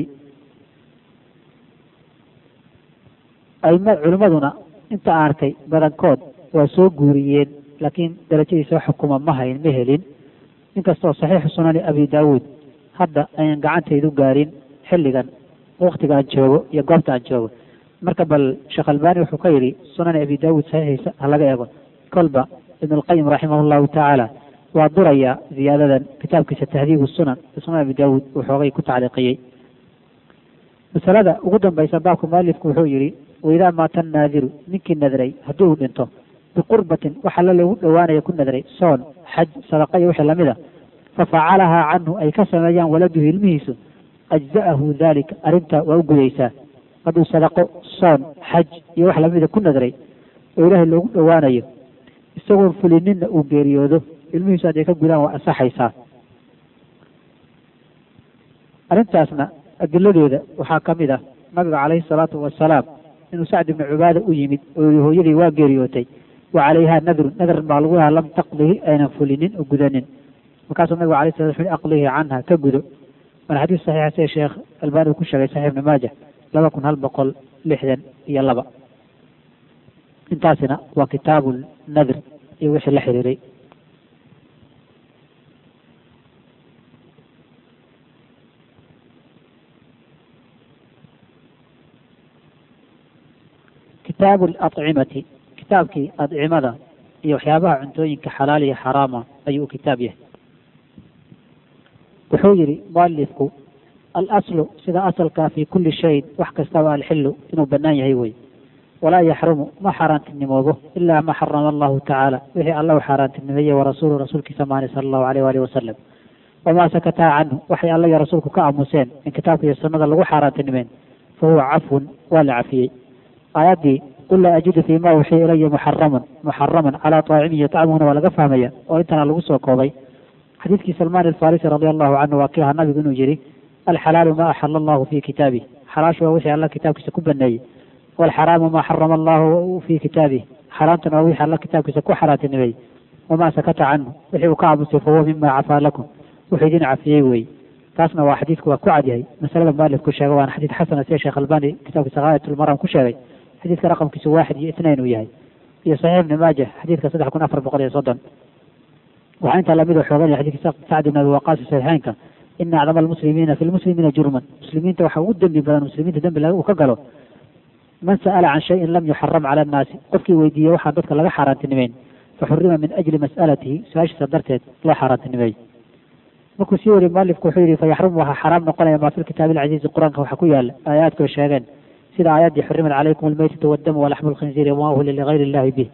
aima culimmaduna inta aan arkay badankood waa soo guuriyeen laakiin darajadiisa xukuma ma hayn ma helin inkastoo saxiixu sunani abi daawuud hadda ayan gacantaydu gaarin xilligan waktiga aan joogo iyo goobta aan joogo marka bal sheekh albani wuxuu ka yidhi sunani abi daawuud saxiixiisa ha laga eego kolba ibn alqayim raximah llahu tacaala waa duraya ziyaadadan kitaabkiisa tahdiibu sunan sunan abi daawuud uu xoogay ku tacliiqiyey masalada ugu dambaysa baabka mualifku wuxuu yidhi waidaa maata naadiru ninkii nadray haddii uu dhinto biqurbatin waxa la lagu dhowaanaya ku nadray soon xaj sadaqa iyo wixii lamid a fafacalahaa canhu ay ka sameeyaan waladuhu ilmihiisu ajza'ahu dalika arrinta waa u gudaysaa hadduu sadaqo soon xaj iyo wax lamida ku nadray oo ilaahay loogu dhowaanayo isagoon fulininna uu geeriyoodo ilmihiisu hadday ka gudaan waa ansaxaysaa arrintaasna adiladeeda waxaa ka mid ah nabiga calayhi salaatu wasalaam inuu sacd ibnu cubaada u yimid oo yihi hooyadii waa geeriyootay wa calayhaa nadrun nadr baa lagu lahaa lam taqdihi aynan fulinin oo gudanin markaasuu nabigu alay sala sl aqlihi canha ka gudo waana xadiis saxiixa sida sheekh albani uu ku sheegay saxiix ibnu maaja laba kun hal boqol lixdan iyo laba intaasina waa kitaabu nadr iyo wixii la xiriiray kitaabu alacimati kitaabkii adcimada iyo waxyaabaha cuntooyinka xalaal iyo xaraama ayuu u kitaab yahay wuxuu yidhi mualifku alaslu sida asalkaa fi kulli shayin wax kastaba alxilu inuu bannaan yahay wey walaa yaxrumu ma xaaraantinimoobo ilaa ma xarama allahu tacaala wixii alla u xaaraantinimeeye warasuulu rasuulkiisa maani sala allahu aleyh waalihi wasalam wamaa sakataa canhu waxay alla iyo rasuulku ka aamuseen in kitaabka iyo sunnada lagu xaaraantinimeen fa huwa cafwun waa la cafiyey aayaddii qul laa ajidu fii ma uxiya ilaya muxaraman muxaraman calaa taacimihi yatcamuhuna waa laga fahmaya oo intana lagu soo koobay xadiidkii salmaan alfarisi radi allahu canhu waa kii ahaa nabigu inuu yihi alxalaalu ma axala allahu fi kitaabih xalaashu waa wixii alla kitaabkiisa ku baneeyey walxaraamu ma xarama allahu fi kitaabih xaraamtuna waa wixii alla kitaabkiisa ku xaraantinimeeyey wamaa sakata canhu wixii uu ka aamusay fahuwa mima cafaa lakum wuxuu idin cafiyey wey taasna waa xadiidku waa ku cadyahay masalada mualifku sheegay waana xadiid xasana sida sheekh albani kitaabkiisa haayatulmaram ku sheegay xadiidka raqamkiisu waaxid iyo itnayn uu yahay iyo saxiix ibni maaja xadiidka saddex kun afar boqol iyo soddon waxaa intaa lamid xooganaya xadidka sacd ibn abi waqaas saxiixeynka ina acdama almuslimiina fi lmuslimiina jurman muslimiinta waxaa ugu dembi badan muslimiinta dembi uu ka galo man sa'ala can shayin lam yuxaram cala annaasi qofkii weydiiyey waxaan dadka laga xaaraantinimeyn faxurima min ajli mas'alatihi su-aashiisa darteed loo xaaraantinimeey markuu sii wariy mualifku wuxuu yihi fayaxrumu waxaa xaraam noqonaya maa fi lkitaabi alcaziizi qur-aanka waxa ku yaala aayaadkoo sheegeen sida aayaddii xurimat calaykum almaytatu waddamu walaxmu lkhinziiri wama uhila ligayri illahi bih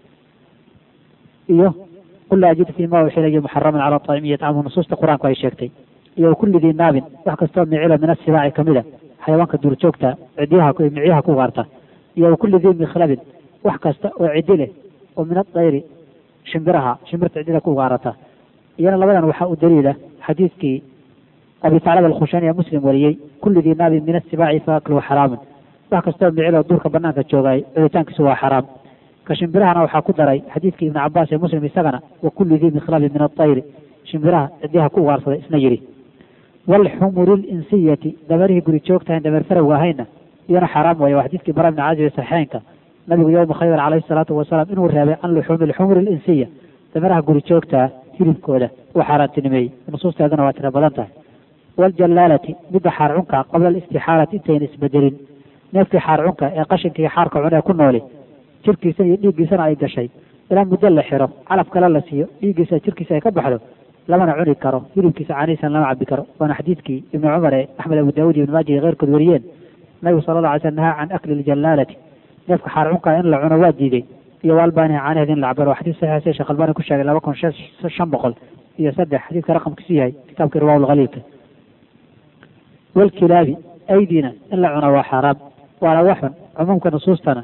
iyo qul laa ajidu fii ma uxilaya muxaraman cala aacimi yatcamuhu nusuusta qur-aanku ay sheegtay iyo kulli dii naabin wax kastoo micilo min asibaaci kamid a xayawaanka duurjoogta cidyaha micyaha ku gaarta iyo kulli dii mikhlabin wax kasta oo ciddi leh oo min adayri shimbiraha shimbirta ciddida ku gaarata iyana labadan waxaa u daliila xadiidkii abi taclaba alkhushani ee muslim wariyey kulli dii naabin min asibaaci faakluhu xaraamun wax kastoo micilo duurka banaanka joogaay cuditaankiisu waa xaraam ka shimbirahana waxaa ku daray xadiidkii ibni cabaas ee muslim isagana wa kulli dii mikhlabin min adayri shimbiraha cidyaha ku ugaarsaday isna yidhi waalxumuri linsiyati dameerihii guri joogtahayn dameer farowga ahayna iyana xaraam weeye waa xadiidkii bara ibni caazib ee saxiixeynka nabigu yowma khaybar calayhi salaatu wasalaam inuu reebay can luxuumi lxumuri linsiya dameeraha guri joogtaa hilibkooda uu xaaraantinimeeyey nusuusteeduna waa tira badan tahay waaljallaalati midda xaarcunka qabla alistixaalati intayn isbedelin neefkii xaarcunka ee qashinkii xaarka cunee ku nooli jirkiisa iyo dhiiggiisana ay gashay ilaa muddo la xiro calaf kale la siiyo dhiiggiisa jirkiisa ay ka baxdo lamana cuni karo hilibkiisa caanihiisana lama cabi karo waana xadiidkii ibni cumar ee axmed abu daawud iyo ibn maaja iyo keyrkood wariyeen nabigu sala alla alay slam nahaa can akli ljallaalati neefka xaarcunka in la cuno waa diiday iyo waalbaaniha caanaheed in la cabaro waa xadiis saxiix sida sheekh albani ku sheegay laba kun shan boqol iyo saddex xadiidka raqamkiisu yahay kitaabkii riwaa lkhaliilka walkilaabi aydina in la cuno waa xaaraam waana waxun cumuumka nusuustana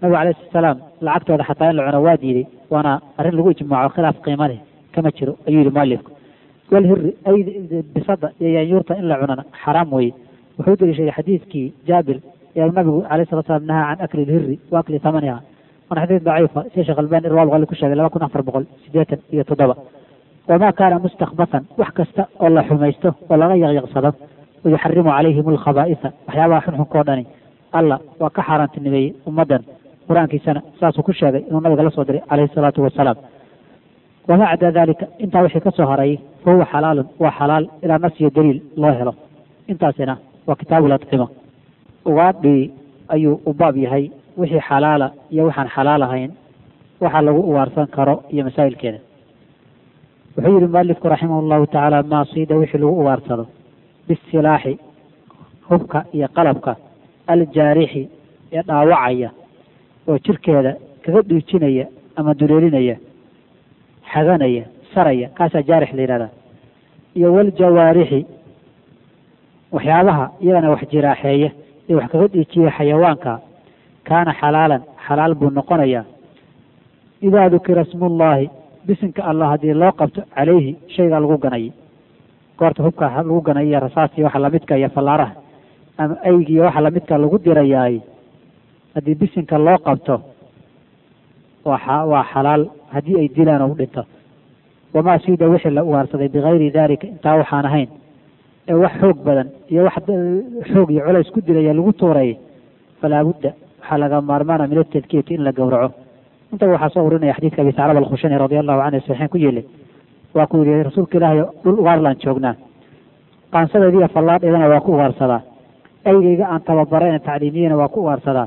nabigu alayhi salaam lacagtooda xataa in la cuno waa diiday waana arrin lagu ijmaaco khilaaf qiimo leh kama jiro ayuu yihi mualifku walhiri ay bisada iyo yaanyuurta in la cunana xaraam weeye wuxuu deliishaday xadiidkii jaabir ee nabigu alayhi salatu salaam nahaa can akli lhiri wa akli thamaniha waana xadiid daciifa sida sheekh albani irwaa bukhari ku sheegay laba kun afar boqol sideetan iyo toddoba wamaa kaana mustakbatan wax kasta oo la xumaysto oo laga yaqyaqsado wayuxarimu calayhim alkhabaa'isa waxyaabaha xunxunka oo dhani alla waa ka xaaraantinimeeyey ummaddan qur-aankiisana saasuu ku sheegay inuu nabiga la soo diray calayhi salaatu wasalaam wamaa cadaa dalika intaa wixii ka soo haray fa huwa xalaalun waa xalaal ilaa nafsiyo daliil loo helo intaasina waa kitaabu ladcima ugaadhii ayuu u baab yahay wixii xalaala iyo waxaan xalaal ahayn waxa lagu ugaarsan karo iyo masaa'ilkeeda wuxuu yihi mualifku raximah llahu tacaala maasiida wixii lagu ugaarsado bisilaaxi hubka iyo qalabka aljaarixi ee dhaawacaya oo jirkeeda kaga dhiijinaya ama duleelinaya xaganaya saraya kaasaa jaarix la yidhahdaa iyo waljawaarixi waxyaabaha iyagana wax jiraaxeeya ee wax kaga dhiijiya xayawaanka kaana xalaalan xalaal buu noqonayaa idaa dukira smullahi bisinka allah haddii loo qabto calayhi shayga lagu ganayay goorta hubka lagu ganay iyo rasaasiyo waxa lamidka iyo fallaaraha ama aygiiyo waxa lamidka lagu dirayaay haddii bisinka loo qabto waa waa xalaal haddii ay dilaan oo u dhinto wamaa siida wixii la ugaarsaday bikayri dalika intaa waxaan ahayn ee wax xoog badan iyo wax xoog iyo culays ku dilaya lagu tuuray falaa budda waxaa laga maarmaana min atadkiyati in la gowraco intaba waxaa soo urinaya xadiidka abi saclab alkhushani radi allahu canhu saxiixin ku yeelay waa ku yidhi rasuulka ilaahay dhul ugaarlaan joognaa qaansadeediiyo fallaadheedana waa ku ugaarsadaa aygayga aan tababarayna tacliimiyena waa ku ugaarsadaa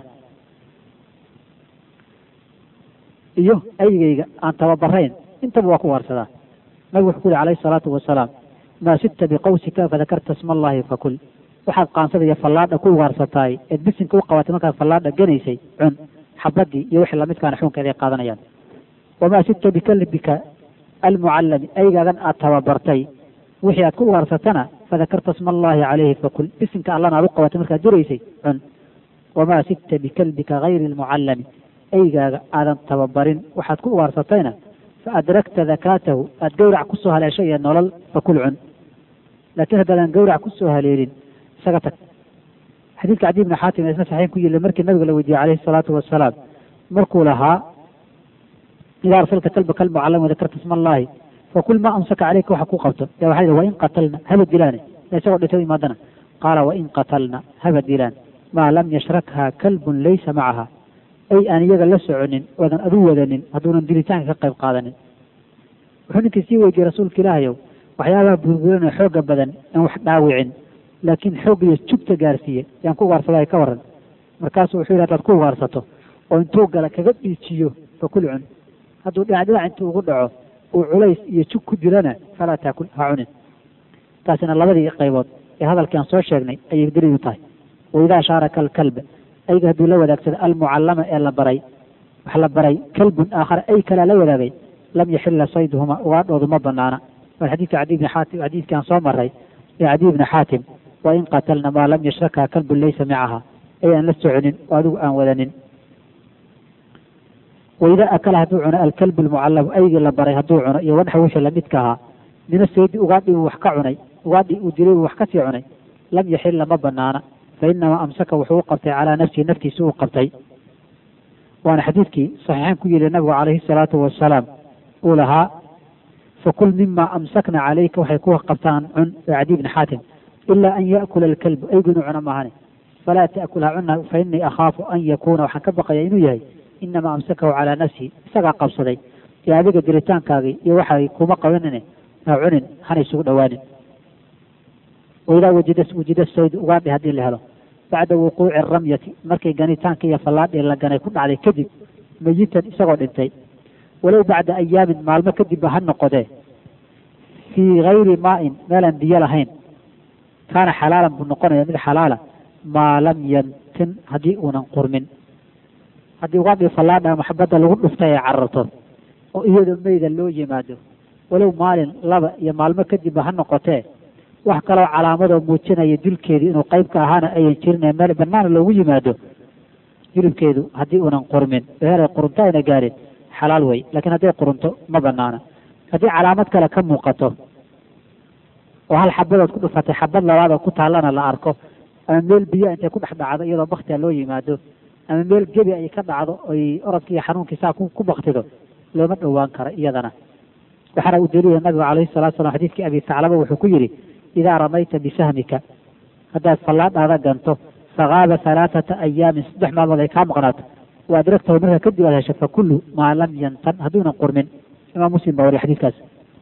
iyo aygayga aan tababarayn intaba waa ku ugaarsadaa nabigu wuxuu ku yihi calayhi salaatu wasalaam maa sibta biqawsika fadakarta sma allahi fakul waxaad qaansada iyo fallaadha ku ugaarsataay eed bisinka u qabatay markaad fallaadha ganaysay cun xabadii iyo wixii lamidkaana xukunkeeda ay qaadanayaan wamaa sibta bikalbika almucallami aygaagan aad tababartay wixii aad ku ugaarsatana fadakarta sma allahi calayhi fakul bisinka allana aad u qabatay markaad duraysay cun wamaa sibta bikalbika gayri almucallami aygaaga aadan tababarin waxaad ku ugaarsatayna fa adrakta dakaatahu aad gawrac kusoo haleeshay iyo nolol fakul cun laakiin haddaadan gawrac kusoo haleelin isaga tag xadiidka cadi ibni xaatim isna saxiix ku yili markii nabiga la weydiiyey calayhi salaatu wasalaam markuu lahaa idaa arsalta kalba kalmucallam wadakarta isma allahi fakul maa amsaka caleyka waxa ku qabto ya waxaa yidhi wain qatalna haba dilaane isagoo dhintay u imaadana qaala wain qatalna haba dilaan maa lam yashrakha kalbun laysa macaha ay aan iyaga la soconin oodan adu wadanin hadduunan dilitaanka ka qayb qaadanin wuxuu ninkii sii weydiiyey rasuulka ilaahayow waxyaabaha burburinoo xooga badan aan wax dhaawicin laakiin xoog iyo jugta gaarsiiye yaan ku ugaarsaday ka waran markaasuu wuxuu yidhi hadaad ku ugaarsato oo intuu gala kaga dhiijiyo fakul cun hadduu dhinac dhinac intuu ugu dhaco uu culays iyo jug ku dilana falaa taakul ha cunin taasina labadii qaybood ee hadalkii aan soo sheegnay ayay daliil u tahay waidaa shaaraka alkalba ayga hadduu la wadaagsado almucallama ee la baray wax la baray kalbun aakhara ay kalaa la wadaagay lam yaxila sayduhuma ugaadhoodu ma banaana waa xadiidka cadi ibni xaatim xadiidkii aan soo maray ee cadi ibni xaatim wain qatalna maa lam yashrakha kalbun laysa macaha ay aan la soconin oo adigu aan wadanin waidaa akala hadduu cuno alkalbu almucallamu aygii la baray hadduu cuno iyo wadxa wixii lamidka ahaa mina saydi ugaadhii uu wax ka cunay ugaadhii uu dilay uu wax kasii cunay lam yaxila ma banaana fa inamaa amsaka wuxuu u qabtay calaa nafsihi naftiisa uu qabtay waana xadiidkii saxiixaan ku yili nabigu calayhi salaatu wasalaam uu lahaa fakul mima amsakna calayka waxay ku qabtaan cun ee cadi ibni xaatim ilaa an yaakula alkalbu aygu inuu cuno maahane falaa taakul ha cuna fa inii akhaafu an yakuuna waxaan ka baqaya inuu yahay inamaa amsakahu calaa nafsihi isagaa qabsaday ee adiga diritaankaagii iyo waxay kuma qabanine ha cunin hana isugu dhowaanin waidaa wajida wujida saydu ugaadhi haddii la helo bacda wuquuci aramyati markay ganitaanka iyo fallaadhii la ganay ku dhacday kadib mayitan isagoo dhintay walow bacda ayaamin maalmo kadibba ha noqodee fii gayri maain meelaan biyo lahayn kaana xalaalan buu noqonaya mid xalaala maa lam yantin haddii uunan qurmin haddii ugaadhii fallaadha maxabadda lagu dhuftay ay cararto oo iyadoo meyda loo yimaado walow maalin laba iyo maalmo kadibba ha noqotee wax kaloo calaamadoo muujinaya dilkeedii inuu qayb ka ahaana ayan jirin meel banaana loogu yimaado hilibkeedu haddii uunan qurmin heeray qurunto ayna gaarin xalaal wey laakiin hadday qurunto ma banaana haddii calaamad kale ka muuqato oo hal xabadood ku dhufatay xabad labaad oo ku taallana la arko ama meel biyo intay ku dhex dhacdo iyadoo baktia loo yimaado ama meel gebi ay ka dhacdo oy orodkii iyo xanuunkii saa ku baktido looma dhowaan karo iyadana waxaana u daliila nabigu calayhi salatu salam xadiidkii abi saclaba wuxuu ku yidhi idaa ramayta bisahmika haddaad fallaadhaada ganto fakaaba halaathata ayaamin saddex maalmood ay kaa maqnaato wa adragtahu markaa kadib aad hesho fakullu maa lam yantan hadduunan qurmin imaam muslim baa wariya xadiidkaas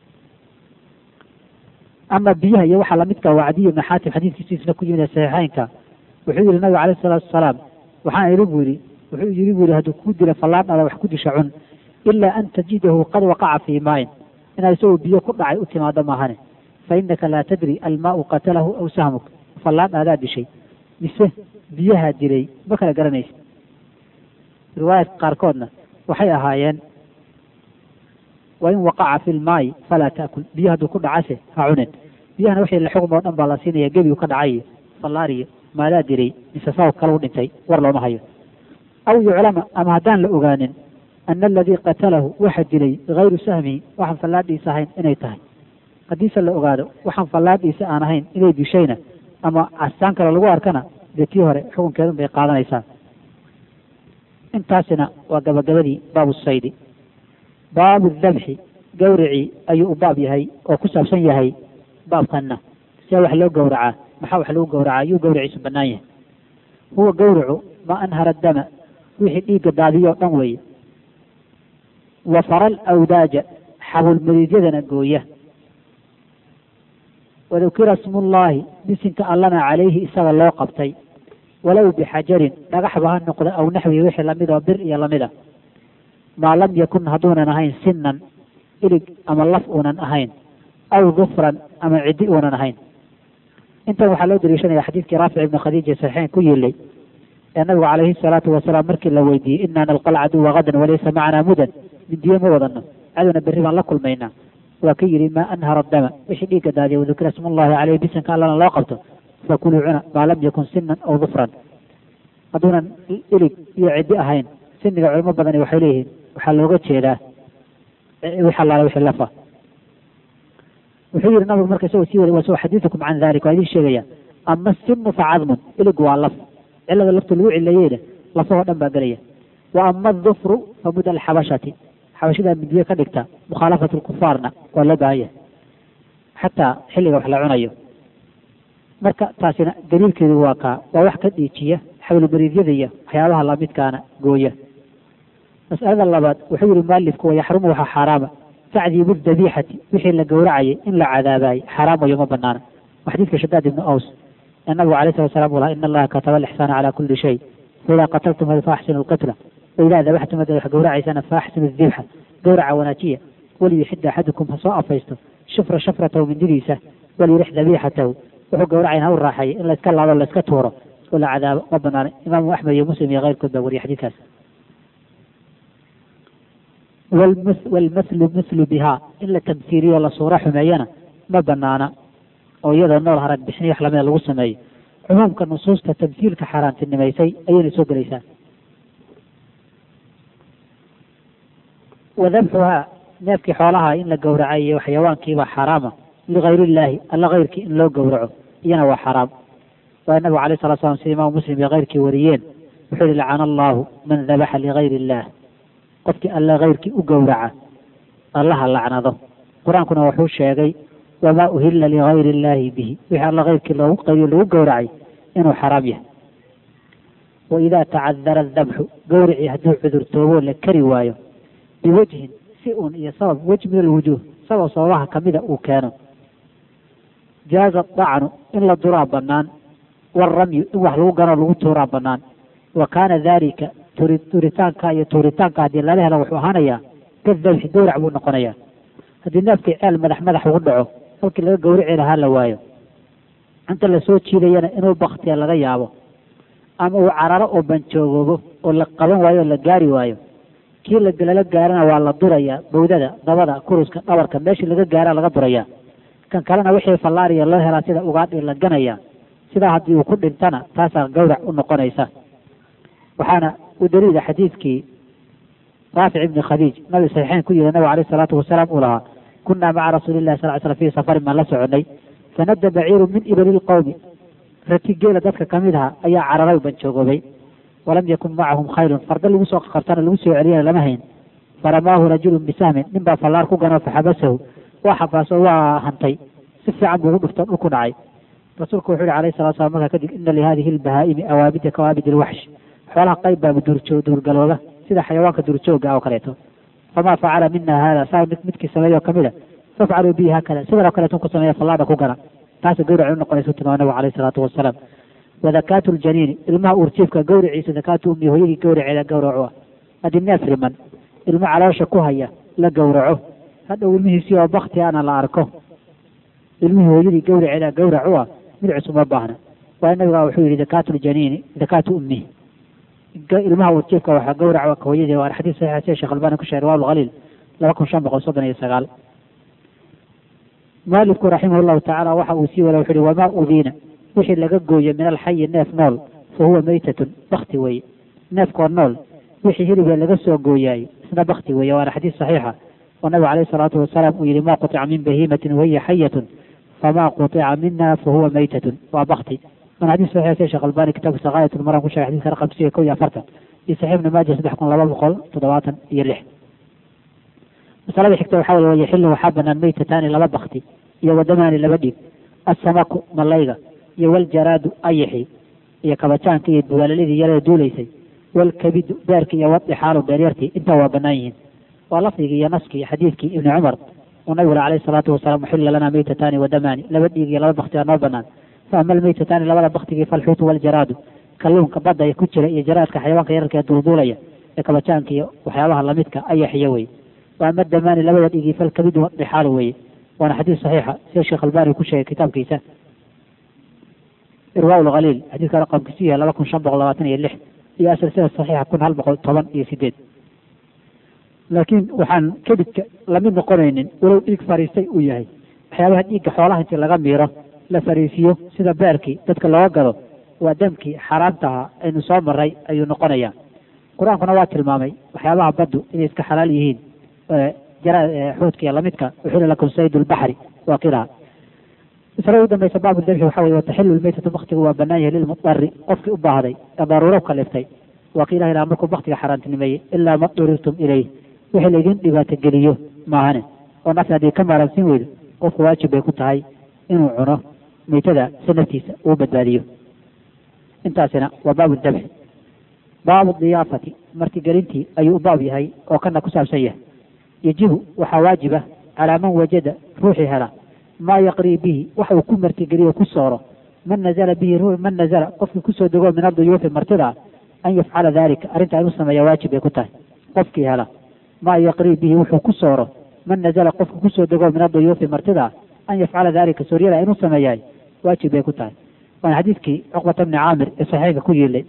ama biyaha iyo waxaa lamidka wacdiyo ibn xaatim xadiidkiisiisna ku yimid saxiixeynka wuxuu yihi nabigu calayhi salaatu wasalaam waxaan idhi buu yihi wuxuu yidhi buu yihi hadduu kuu dila fallaadhaada wax ku disha cun ilaa an tajidahu qad waqaca fii maayin inaad isagoo biyo ku dhacay u timaado maahane fa innaka laa tadri almaau qatalahu aw sahmuk fallaadhaadaa dishay mise biyahaa dilay ma kala garanaysa riwaayadka qaarkoodna waxay ahaayeen wain waqaca fi lmaayi falaa taakul biyo hadduu ku dhacase ha cunin biyahana wixii la xugm oo dhan baa la siinaya gebigu ka dhacay fallaariyo maadaa dilay mise sabab kale u dhintay war looma hayo aw yuclama ama haddaan la ogaanin ana aladii qatalahu waxa dilay hayru sahmihi waxaan fallaadhiisa ahayn inay tahay haddiise la ogaado waxaan fallaadhiisa aan ahayn inay dishayna ama casaan kale lagu arkana dee tii hore xukunkeedun bay qaadanaysaa intaasina waa gabagabadii baabu saydi baabu dabxi gawricii ayuu u baab yahay oo ku saabsan yahay baabkanna see wax loo gowracaa maxaa wax lagu gowracaa yuu gawriciisu bannaan yahay huwa gawricu ma anhara dama wixii dhiigga daadiyo o dhan weeye wa faral awdaaja xabulmadiidyadana gooya wadukira smullaahi bisinka allana calayhi isaga loo qabtay walow bixajarin dhagaxba ha noqdo aw naxwihi wixii lamid oo bir iyo lamida maa lam yakun hadduunan ahayn sinan ilig ama laf uunan ahayn aw dufran ama ciddi uunan ahayn intan waxaa loo daliishanaya xadiidkii raafic ibni khadiija saxiixeyn ku yilay ee nabigu calayhi salaatu wasalaam markii la weydiiyey inaa nalqa alcaduwa gadan walaysa macanaa mudan mindiyo ma wadano cadowna berri baan la kulmaynaa waa ka yidhi maa anhara dama wixii dhiigga daadiya wadukira smullahi caleyhi bisanka allana loo qabto fakuluu cuna maa lam yakun sinan aw dufran hadduunan ilig iyo ciddi ahayn siniga culimo badani waxay leeyihiin waxaa looga jeedaa wix allaala wixii lafa wuxuu yihi nabigu marka isagoo sii wada wa xadiidukum can dalik waa idin sheegaya ama sinu fa cadmun ilig waa laf cilada lafta lagu cileeyeyna lafahoo dhan baa gelaya wa ama adufru fa mud alxabashati xabashadaa midiye ka dhigta mukhaalafat lkufaarna waa loo baahan yahay xataa xilliga wax la cunayo marka taasina daliilkeedu waa kaa waa wax ka dhiijiya xawlumariidyada iyo waxyaabaha lamidkaana gooya mas'alada labaad wuxuu yihi mualifku wayaxrumu waxaa xaaraama tacdiibu dabiixati wixii la gowracayay in la cadaabaayey xaraam wayo ma banaana waa xadiidka shadaad ibnu aws ee nabigu alayh salat salam u laha in allaha kataba alixsaana cala kuli shay faidaa qataltum hada faaxsinu lqitla waidaa dabaxtum hada wax gowracaysana faaxsinu dibxa gowraca wanaajiya waliyuxida axadukum ha soo afaysto shufra shafratahu mindidiisa waliyurix dabiixatahu wuxuu gowracayn ha u raaxeeya in layska laado layska tuuro oo la cadaabo ma banaana imaamu axmed iyo muslim iyo keyrkood baa wariya xadiidkaas walmaslu mislu bihaa in la tamhiiliyo la suuro xumeeyana ma banaana oo iyadoo nool harag bixin wax lamida lagu sameeyo cumuumka nusuusta tamhiilka xaaraantinimaysay ayayna soo gelaysaa wadabxuhaa neefkii xoolaha in la gowracay iyo xayawaankiibaa xaaraama ligayr illaahi alla keyrkii in loo gowraco iyana waa xaraam waa nabigu alayh salatu slam sida imaamu muslim iyo keyrkii wariyeen wuxuu yihi lacana allahu man dabaxa ligayr illaah qofkii alla keyrkii u gowraca allaha lacnado qur-aankuna wuxuu sheegay wamaa uhilla ligayri illaahi bihi wixii alla keyrkii loogu qayriyo lagu gowracay inuu xaraam yahay wa idaa tacadara adabxu gowricii hadduu cudurtoobo la kari waayo biwajhin si un iyo sabab wejh min alwujuuh sabab sababaha kamida uu keeno jaaza dacnu in la duraa banaan waaramyu in wax lagu ganoo lagu tuuraa banaan wa kaana dalika turi turitaanka iyo tuuritaanka haddii lala helo wuxuu ahaanayaa kadabxi gowrac buu noqonayaa haddii neefkii ceel madax madax ugu dhaco halkii laga gowrici lahaa la waayo inta lasoo jiidayana inuu baktiya laga yaabo ama uu cararo oo banjoogoobo oo la qaban waayo oo la gaari waayo kii lala gaarana waa la durayaa bawdada dabada kuruska dhabarka meeshii laga gaara laga durayaa kan kalena wixii fallaariya loo helaa sida ugaadhi la ganaya sidaa haddii uu ku dhintana taasaa gawrac u noqonaysa waxaana u daliila xadiidkii raafic ibni khadiij nabi saxiixeyn ku yiri nabiga alayh salaatu wasalaam uu lahaa kunaa maca rasuuli llahi sal slam fii safarin baan la soconay fanadda baciiru min ibali lqowmi rati geela dadka kamid aha ayaa cararay ban joogoobay walam yakun macahum khayrun farda lagu soo qartana lagu soo celiyana lama hayn faramaahu rajulun bisahmin nin baa fallaar ku ganoo faxabasahu waa xabaaso waa hantay si fiican buu ugu dhufto dhulku dhacay rasuulku wuxuu yihi alayhi salatu slam markaa kadib ina lihadihi lbahaa'imi awaabida kawaabid ilwaxsh xoolaha qayb baa duurjoo duurgalooga sida xayawaanka duurjooga oo kaleeto famaa facala mina hada saa mid midkii sameeyo kamid a fafcaluu bihi haakada sidan oo kaleeto ku sameeya fallaadha ku gana taasa gawrac u noqonaysu tilmaama nabigu alayhi salaatu wasalaam wadakaatu ljaniini ilmaha uurjiifka gawriciisa dakaatu ummi hooyadii gawraceeda gawracu ah haddii neef riman ilmo caloosha ku haya la gawraco hadhow ilmihiisii oo bakti ana la arko ilmihii hooyadii gawraceeda gawracu ah mid cusub ma baahna waayo nabiga wuxuu yihi dakaatu ljaniini dakaatu ummihi ilmaha uurjiifka waxaa gawraca ka hooyadii waa xadiis saxiixa sida sheekh albani ku sheegay riwaab alkhaliil laba kun shan boqol soddon iyo sagaal mualifku raximah llahu tacaala waxa uu sii wada wuxu uhi wamaa udiina wixii laga gooyo min alxayi neef nool fa huwa meytatun bakti weeye neefkoo nool wixii hilibee laga soo gooyaay isna bakti weeye waana xadiis saxiixa oo nabigu alayhi salaatu wasalaam uu yihi ma qutica min bahiimatin wahiya xayatun famaa qutica mina fa huwa meytatun waa bakti waana xadiis saxiixa sida sheekh albani kitaabkiisa gaayat lmaram ku sheegay xadiiska raqam siga kow iyo afartan iyo saxiix ibnu maaja saddex kun laba boqol toddobaatan iyo lix masalada xigta waxaa weye wayaxilu waxaa banaan meytataani laba bakti iyo wadamaani laba dhiig assamaku malayga iyo waljaraadu ayaxi iyo kabajaanka iyo duwaaladii yarada duulaysay walkabidu beerki iyo wadixaalu beeryartii intaa waa banaan yihiin waa lafdigii iyo naskii iyo xadiidkii ibni cumar uu nabigu alayhi salaatu wasalaam uxilla lanaa meytataani wadamaani laba dhiig iyo laba bakti aa noo banaan fa ama almeytataani labada baktigii falxuutu waljaraadu kalluunka badda ee ku jira iyo jaraadka xayawaanka yararka ee duulduulaya ee kabajaanka iyo waxyaabaha lamidka ayaxiyo weye wa ama damaani labada dhigii falkabidu wadixaalu weye waana xadiis saxiixa sida sheekh albani ku sheegay kitaabkiisa irwaa lkhaliil xadiiska raqamkiisu yahay laba kun shan boqol labaatan iyo lix iyo asalsada saxiixa kun hal boqol toban iyo sideed laakiin waxaan kedidka lamid noqonaynin walow dhiig fariistay uu yahay waxyaabaha dhiigga xoolaha intii laga miiro la fariisiyo sida beerkii dadka looga gado waa damkii xaaraantaha aynu soo maray ayuu noqonayaa qur-aankuna waa tilmaamay waxyaabaha baddu inay iska xalaal yihiin xuudka iyo lamidka uxila lakum sayd lbaxri waa kilaha masalada ugu dambaysa baabu dabxi waxa weye wataxilu lmeytatu baktigu waa banaan yahay lilmudari qofkii u baahday ee daruuro kaliftay waa ki ilah ilaha markuu baktiga xaaraantinimeeyey ilaa ma durirtum ilayh wixii laydin dhibaato geliyo maahane oo nafsi haddii ka maaransin weydo qofku waajib bay ku tahay inuu cuno meytada si naftiisa uu badbaadiyo intaasina waa baabu dabxi baabu diyaafati martigelintii ayuu u baab yahay oo kana ku saabsan yahay yajibu waxaa waajiba calaa man wajada ruuxii hela maa yaqrii bihi waxa uu ku martigeliyo ku sooro man nazala bihi man nazala qofkii kusoo dego min aduyuufi martida an yafcala dalika arrintaa inuu sameeya waajib bay ku tahay qofkii hela maa yaqrii bihi wuxuu ku sooro man nazala qofkii kusoo dego min aduyuufi martida an yafcala dalika sooryada inuu sameeyahay waajib bay ku tahay waana xadiidkii cuqbata bni caamir ee saxiixka ku yiilay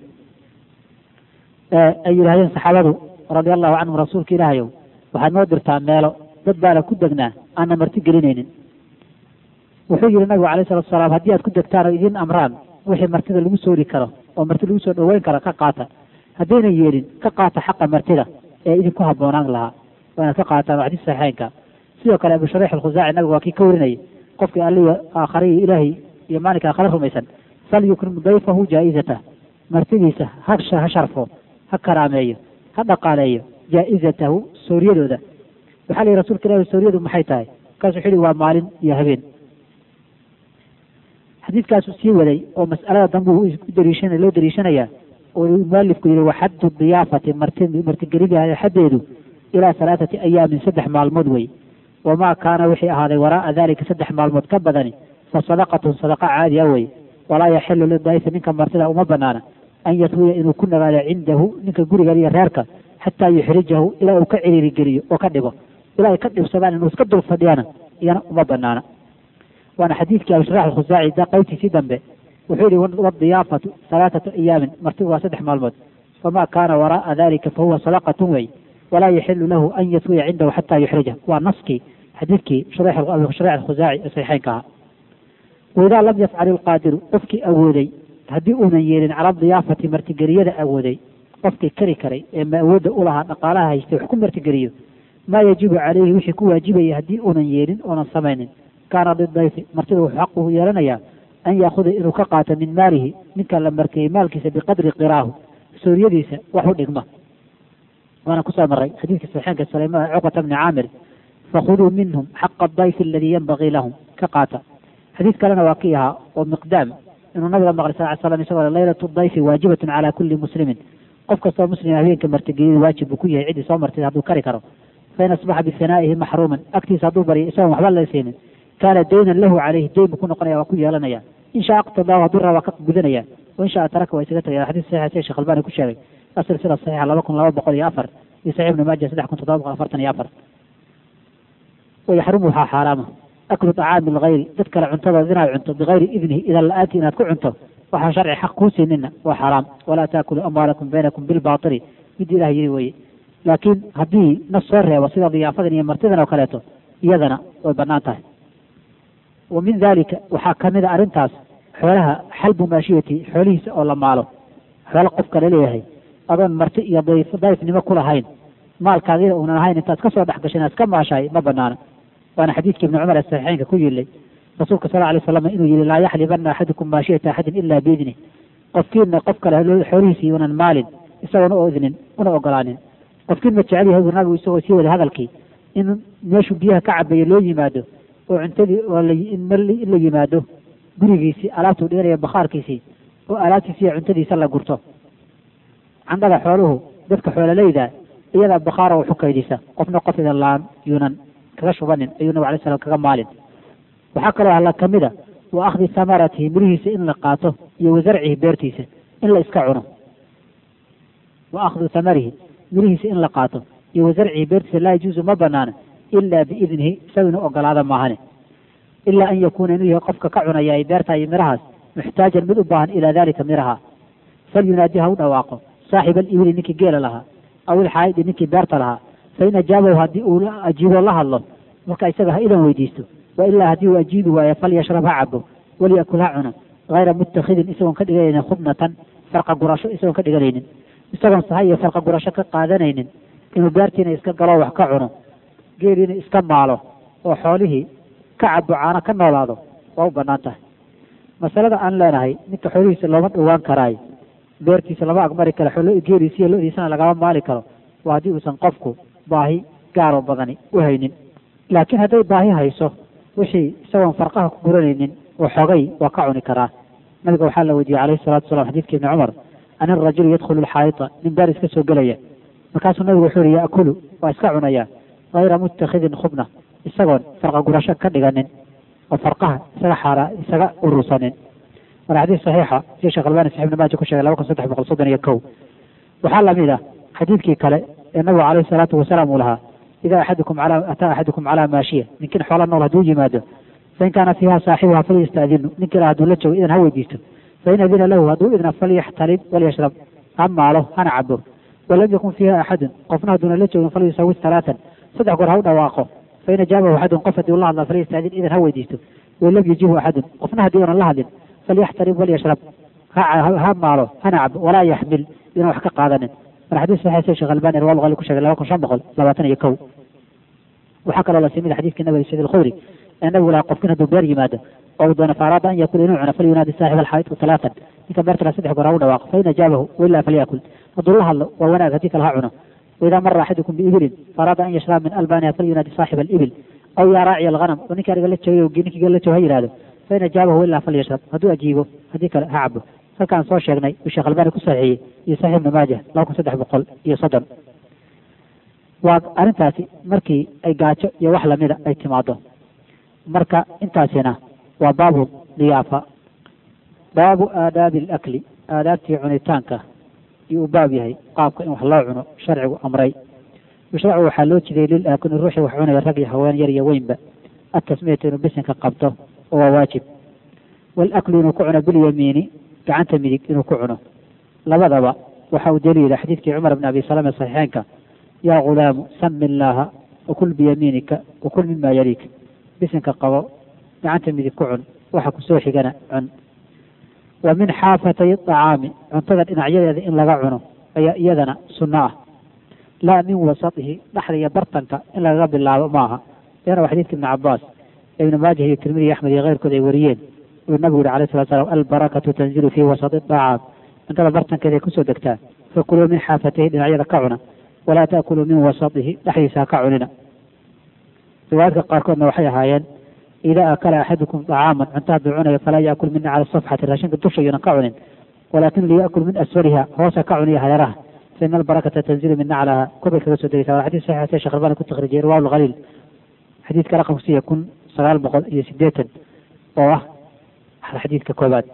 ay yidhahdeen saxaabadu radia allahu canhum rasuulka ilaahayow waxaad noo dirtaa meelo dad baana ku degnaa aanna marti gelinaynin wuxuu yihi nabigu alayh salatu salaam haddii aad ku degtaan oo idin amraan wixii martida lagu soori karo oo marti lagu soo dhaweyn karo ka qaata haddayna yeelin ka qaata xaqa martida ee idinku habboonaan lahaa waa inaad ka qaataan waa xadiis saxiixeynka sidoo kale abu shariix alkhusaaci nabigu waa kii ka warinayay qofkii allihi aakhariyi ilaahay iyo maalinka aakhare rumaysan falyukrim dayfahu jaa-izatah martidiisa ha ha sharfo ha karaameeyo ha dhaqaaleeyo jaa-izatahu sooryadooda waxaa la yihi rasulka ilahi sooryadu maxay tahay markaasu wuxu yihi waa maalin iyo habeen xadiidkaasu sii waday oo mas'alada dambe u dariishan loo dariishanayaa oo mualifku yihi waxaddu diyaafati marti martigelida xaddeedu ilaa halaathati ayaamin saddex maalmood wey wamaa kaana wixii ahaaday waraa'a dalika saddex maalmood ka badani fa sadaqatun sadaqa caadi a wey walaa yaxilu lidayfi ninka martida uma banaana an yatwiya inuu ku nagaado cindahu ninka gurigan iyo reerka xataa yuxrijahu ilaa uu ka ciriiri geliyo oo ka dhigo ilaa ay ka dhibsadaan inuu iska dul fadhiyana iyana uma banaana waana xadiidkii abisharax alkhusaaci da qaybtiisii dambe wuxuu yihi wadiyaafatu halaathatu ayaamin martigu waa saddex maalmood famaa kaana waraa'a dalika fahuwa sadaqatun wey walaa yaxilu lahu an yatwiya cindahu xataa yuxrija waa naskii xadiidkii shariix alkhusaaci ee saxiixeynka ahaa waidaa lam yafcal ilqaadiru qofkii awooday haddii uunan yeelin cala diyaafati martigeliyada awooday qofkii kari karay ee ma awoodda u lahaa dhaqaalaha haystay wax ku martigeliyo maa yajibu calayhi wixii ku waajibaya haddii uunan yeelin oonan samaynin kaana lidayfi martida wuxuu xaq ugu yeelanayaa an yaakuda inuu ka qaato min maalihi ninka la markeeyey maalkiisa biqadri qiraahu suuriyadiisa wax u dhigma waana kusoo maray xadiidka saxiixeenka sulaymaan cuqbata bni caamir fakhuduu minhum xaqa dayfi aladii yanbagii lahum ka qaata xadiid kalena waa kii ahaa oo miqdaam inuu nabiga maqlay sal ly slam isagoo laylatu dayfi waajibatun calaa kulli muslimin qof kastoo muslima habeenka martigeliyadu waajib buu ku yahay ciddii soo martay hadduu kari karo fain asbaxa bifanaa'ihi maxruuman agtiisa hadduu baryo isagoon waxba la siinin kaana daynan lahu calayhi dayn buu ku noqonaya waa ku yeelanaya in shaa aqtadaahu hadduu raba waa ka gudanaya wain shaa taraka waa isaga tagaya xadiis saxiixa sida sheekh albani ku sheegay asilsila saxiixa laba kun laba boqol iyo afar iyo saxiix ibnu maaja saddex kun toddoba boqol afartan iyo afar wayaxrumu waxaa xaaraama aklu طacaami lgayri dad kale cuntadooda inaad cunto bigayri idnihi idan la-aanti inaad ku cunto waxaan sharci xaq kuu siinina waa xaraam walaa taakulu amwaalakum baynakum bilbaatili mid ilah yiri weye laakiin haddii nas soo reebo sida diyaafadan iyo martidan oo kaleeto iyadana way banaan tahay wa min dalika waxaa kamid a arrintaas xoolaha xalbu maashiyati xoolihiisa oo la maalo xoolo qofka laleeyahay adoon marti iyo dayf dayfnimo ku lahayn maalkaagina uunan ahayn intaad ka soo dhex gashay inaad iska maashahay ma banaana waana xadiidkii ibni cumar ee saxiixeynka ku yilay rasuulka sal alay slam inuu yihi laa yaxlibana axadukum maashiyata axadin ila biidni qofkiina qof kale xoolihiisii unan maalin isagoona oo idnin una ogolaanin qofkiin ma jecel yahay buu nabigu isagoo sii wada hadalkii in meeshuu biyaha ka cabeeyo loo yimaado oo cuntadii oo in la yimaado gurigiisii alaabtuu dhiganayo bakhaarkiisii oo alaabtiisi iyo cuntadiisa la gurto candhada xooluhu dadka xoololeyda iyadaa bakhaara waxu kaydisa qofna qof idan laan yuunan kaga shubanin ayuu nabig alay slam kaga maalin waxaa kaloo alla kamid a wa akhdi samaratihi mirihiisa in la qaato iyo wasarcihi beertiisa in la iska cuno wa akhdu samarihi mirihiisa in la qaato iyo wasarcihi beertiisa laa yajuusu ma banaana ilaa biidnihi isaga inuu ogolaada maahane ilaa an yakuuna inuu yahay qofka ka cunaya ay beerta iyo mirahaas muxtaajan mid u baahan ilaa dalika miraha falyunaadi ha u dhawaaqo saaxiba alibili ninkii geela lahaa aw ilxaaidi ninkii beerta lahaa fain ajaabahu haddii uu ajiibo la hadlo marka isaga ha idan weydiisto wa ilaa haddii uu ajiibi waayo falyashrab ha cabo walyakul ha cuno hayra muttakhidin isagoon ka dhiganaynin khubnatan farqa gurasho isagoon ka dhiganaynin isagoon sahay iyo farqa gurasho ka qaadanaynin inuu beertiina iska galo wax ka cuno geeliina iska maalo oo xoolihii ka cabo caano ka noolaado waa u banaan tahay masalada aan leenahay ninka xoolihiisa looma dhowaan karaayo beertiisa lama agmari karo xoolo geeliisiiyo lo-diisana lagama maali karo waa haddii uusan qofku baahi gaaroo badani u haynin laakiin hadday baahi hayso wixii isagoon farqaha ku guranaynin oo xogay waa ka cuni karaa nabiga waxaa la weydiiyey calayhi salatu wasalam xadiidka ibni cumar an irajulu yadkhulu lxaayita nin beer iska soo gelaya markaasuu nabigu wuxuu yihi yaakulu waa iska cunayaa hayra muttakhidin khubna isagoon farqa gurasho ka dhiganin oo farqaha isaga xaara isaga urursanin waana xadiis saxiixa sida sheekh albani saxib ibn maaja ku sheegay laba kun saddex boqol soddon iyo kow waxaa lamid ah xadiidkii kale ee nabigu calayhi salaatu wasalaam uu lahaa idaa axadukum calaa ataa axadukum calaa maashiya ninkin xoola nool hadduu yimaado fain kaana fiiha saaxibuha falyastadinu ninki la hadduu la joogo idan ha weydiisto fain adina lahu hadduu idna falyaxtalib walyashrab ha maalo hana cabo walam yakun fiiha axadun qofna hadduuna la joogin falyusawis talaatan saddex goor ha u dhawaaqo fain ajaabahu axadun qof haddii ula hadla falyastadin idan ha weydiisto wain lam yujibu axadun qofna haddii unan la hadlin falyaxtarib walyashrab ha maalo hana cabo walaa yaxmil idan wax ka qaadanin mar xadiis saxiix sheekh albani rawal qali ku sheegay laba kun shan boqol labaatan iyo kow waxaa kaloo la simid xadiiskii nabiga sayd alkhudri ee nabigu lahaa qofkin hadduu beer yimaado oo uu doono faaraada an yakula inuu cuno falyunaadi saaxib alxaayid talaatan ninka beerta la saddex goor ha u dhawaaqo fain ajaabahu wailaa falyakul hadduu la hadlo waa wanaag haddii kale ha cuno waidaa mara axadukum biibilin faaraada an yashraba min albaniha falyunaadi saaxib alibil aw yaa raaciya alghanam oo ninka ariga la joogay ninkii gel la joogo ha yihahdo fain ajaabahu wailaa falyashrab hadduu ajiibo haddii kale ha cabo halkaan soo sheegnay uu sheekh albani ku saxiixiyey iyo saxiix ibnu maaja laba kun saddex boqol iyo soddon waa arrintaasi markii ay gaajo iyo wax lamida ay timaado marka intaasina waa baabu diyaafa baabu aadaabi alakli aadaabtii cunitaanka iyo u baab yahay qaabka in wax loo cuno sharcigu amray yushracu waxaa loo jiday lil aakuni ruuxii wax cunaya rag iyo haween yar iyo weynba atasmiyata inuu bisinka qabto oo waa waajib walaklu inuu ku cuno bilyamiini gacanta midig inuu ku cuno labadaba waxa uu daliila xadiidkii cumar bn abi salama saxiixeenka yaa gulaamu sami illaaha wakul biyamiinika wakul mima yaliik bisinka qabo gacanta midig ku cun waxa kusoo xigana cun wa min xaafatay acaami cuntada dhinacyadeeda in laga cuno ayaa iyadana sunno ah laa min wasatihi dhexda iyo bartanka in lagaga bilaabo maaha iyana waa xadiidka ibni cabaas ee ibnu maajah iyo tirmidi iyo axmed iyo keyrkood ay wariyeen uu nabigu yihi alayh salatu salaam albarakatu tanzilu fii wasati daacaat cuntada bartankeeda ay kusoo degtaa fakuluu min xaafatayhi dhinacyada ka cuna walaa taakuluu min wasatihi dhexdiisa ha ka cunina riwaayadka qaarkoodna waxay ahaayeen idaa akala axadukum dacaaman cunta hadduu cunayo falaa yaakul mina cala safxati raashinka dusha iyona ka cunin walaakin liyakul min asfaliha hoosa ka cuniya hareeraha faina albarakata tanzilu min naclaha korbay kaga soo degeysa waa xadiis saxiix se shekh albani ku takrijiyey riwaab alkhaliil xadiidka raqamkiisa kun sagaal boqol iyo sideetan oo ah xadiidka koobaad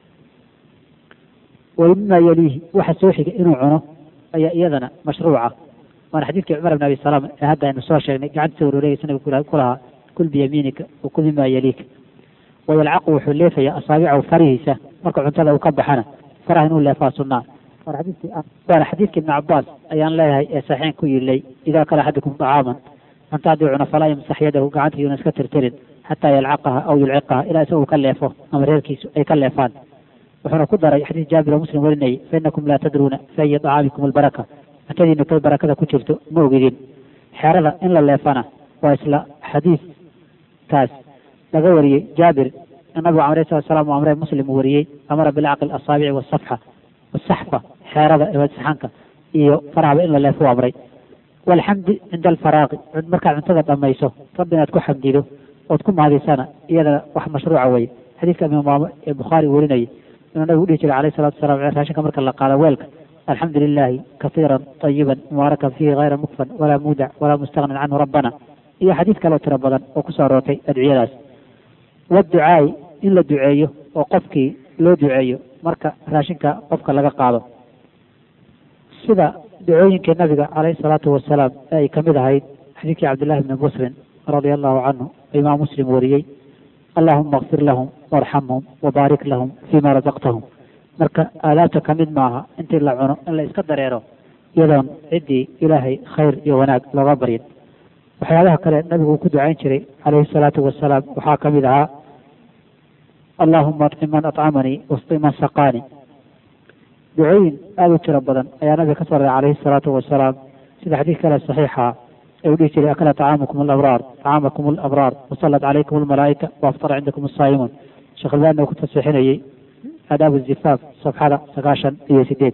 wmima yaliihi waxa soo xiga inuu cuno ayaa iyadana mashruuca waana xadiidkii cumar bn abi salaam ee hadda aynu soo sheegnay gacantiisa warooreyaysa nabigu ku lahaa kul biyamiinika wakul mima yaliika wayalcaqu wuxuu leefayaa asaabicahu farihiisa marka cuntada uu ka baxana faraha inuu leefaa sunnaa waana xadiidka ibni cabaas ayaan leeyahay ee saxiixin ku yilay idaa kala axadukum dacaaman cunta haddii cuno falaa yamsax yadahu gacanta yuuna iska tirtirin xataa yalcaqaha aw yulciqaha ilaa isaga uu ka leefo ama reerkiisu ay ka leefaan wuxuuna ku daray xadiis jaabir oo muslim warinayay fainakum laa tadruuna fi ayi dacaamikum albaraka cuntadiina kay barakada ku jirto ma ogidin xeerada in la leefana waa isla xadiiskaas laga wariyey jaabir nabigu alayh salatu salam u amree muslim uu wariyey amara bilcaqli asaabici wasafxa wasaxfa xeerada saxanka iyo farahaba in la leefo u amray walxamdi cinda alfaraaqi markaad cuntada dhamayso rabbi inaad ku xamdido ood ku mahadiysana iyada wax mashruuca weye xadiidka imaam ee bukhaari warinayay inuu nabigu dhihi jiray alayh salatu salam raashinka marka la qaado weelka alxamdu lilahi kasiiran طayiban mubaarakan fiihi hayra mukfan walaa muudac walaa mustagnin canhu rabbana iyo xadiid kaloo tiro badan oo kusoo aroortay adciyadaas waducaai in la duceeyo oo qofkii loo duceeyo marka raashinka qofka laga qaado sida ducooyinkii nabiga calayhi salaatu wasalaam ee ay kamid ahayd xadiidkii cabdillahi bni muslim radia allahu canhu imaam muslim wariyey allahuma akfir lahum warxamhum wabaarik lahum fima razaqtahum marka aadaabta ka mid maaha intii la cuno in la iska dareero iyadoon ciddii ilaahay khayr iyo wanaag looga baryin waxyaabaha kale nabigu uu ku ducayn jiray calayhi salaatu wasalaam waxaa ka mid ahaa allahuma acim man acamanii wasqi man saqaani ducooyin aada u tiro badan ayaa nabiga ka soo raray calayhi salaatu wasalaam sida xadiis kale saxiixa ee uu dhihi jiray akala طacaamakum alabraar طacaamakum alabraar wasalat calaykum almalaa'ika waaftara cindakum asaa'imuun sheekh albaani uu ku tasixinayey aadaab zifaaf safxada sagaashan iyo sideed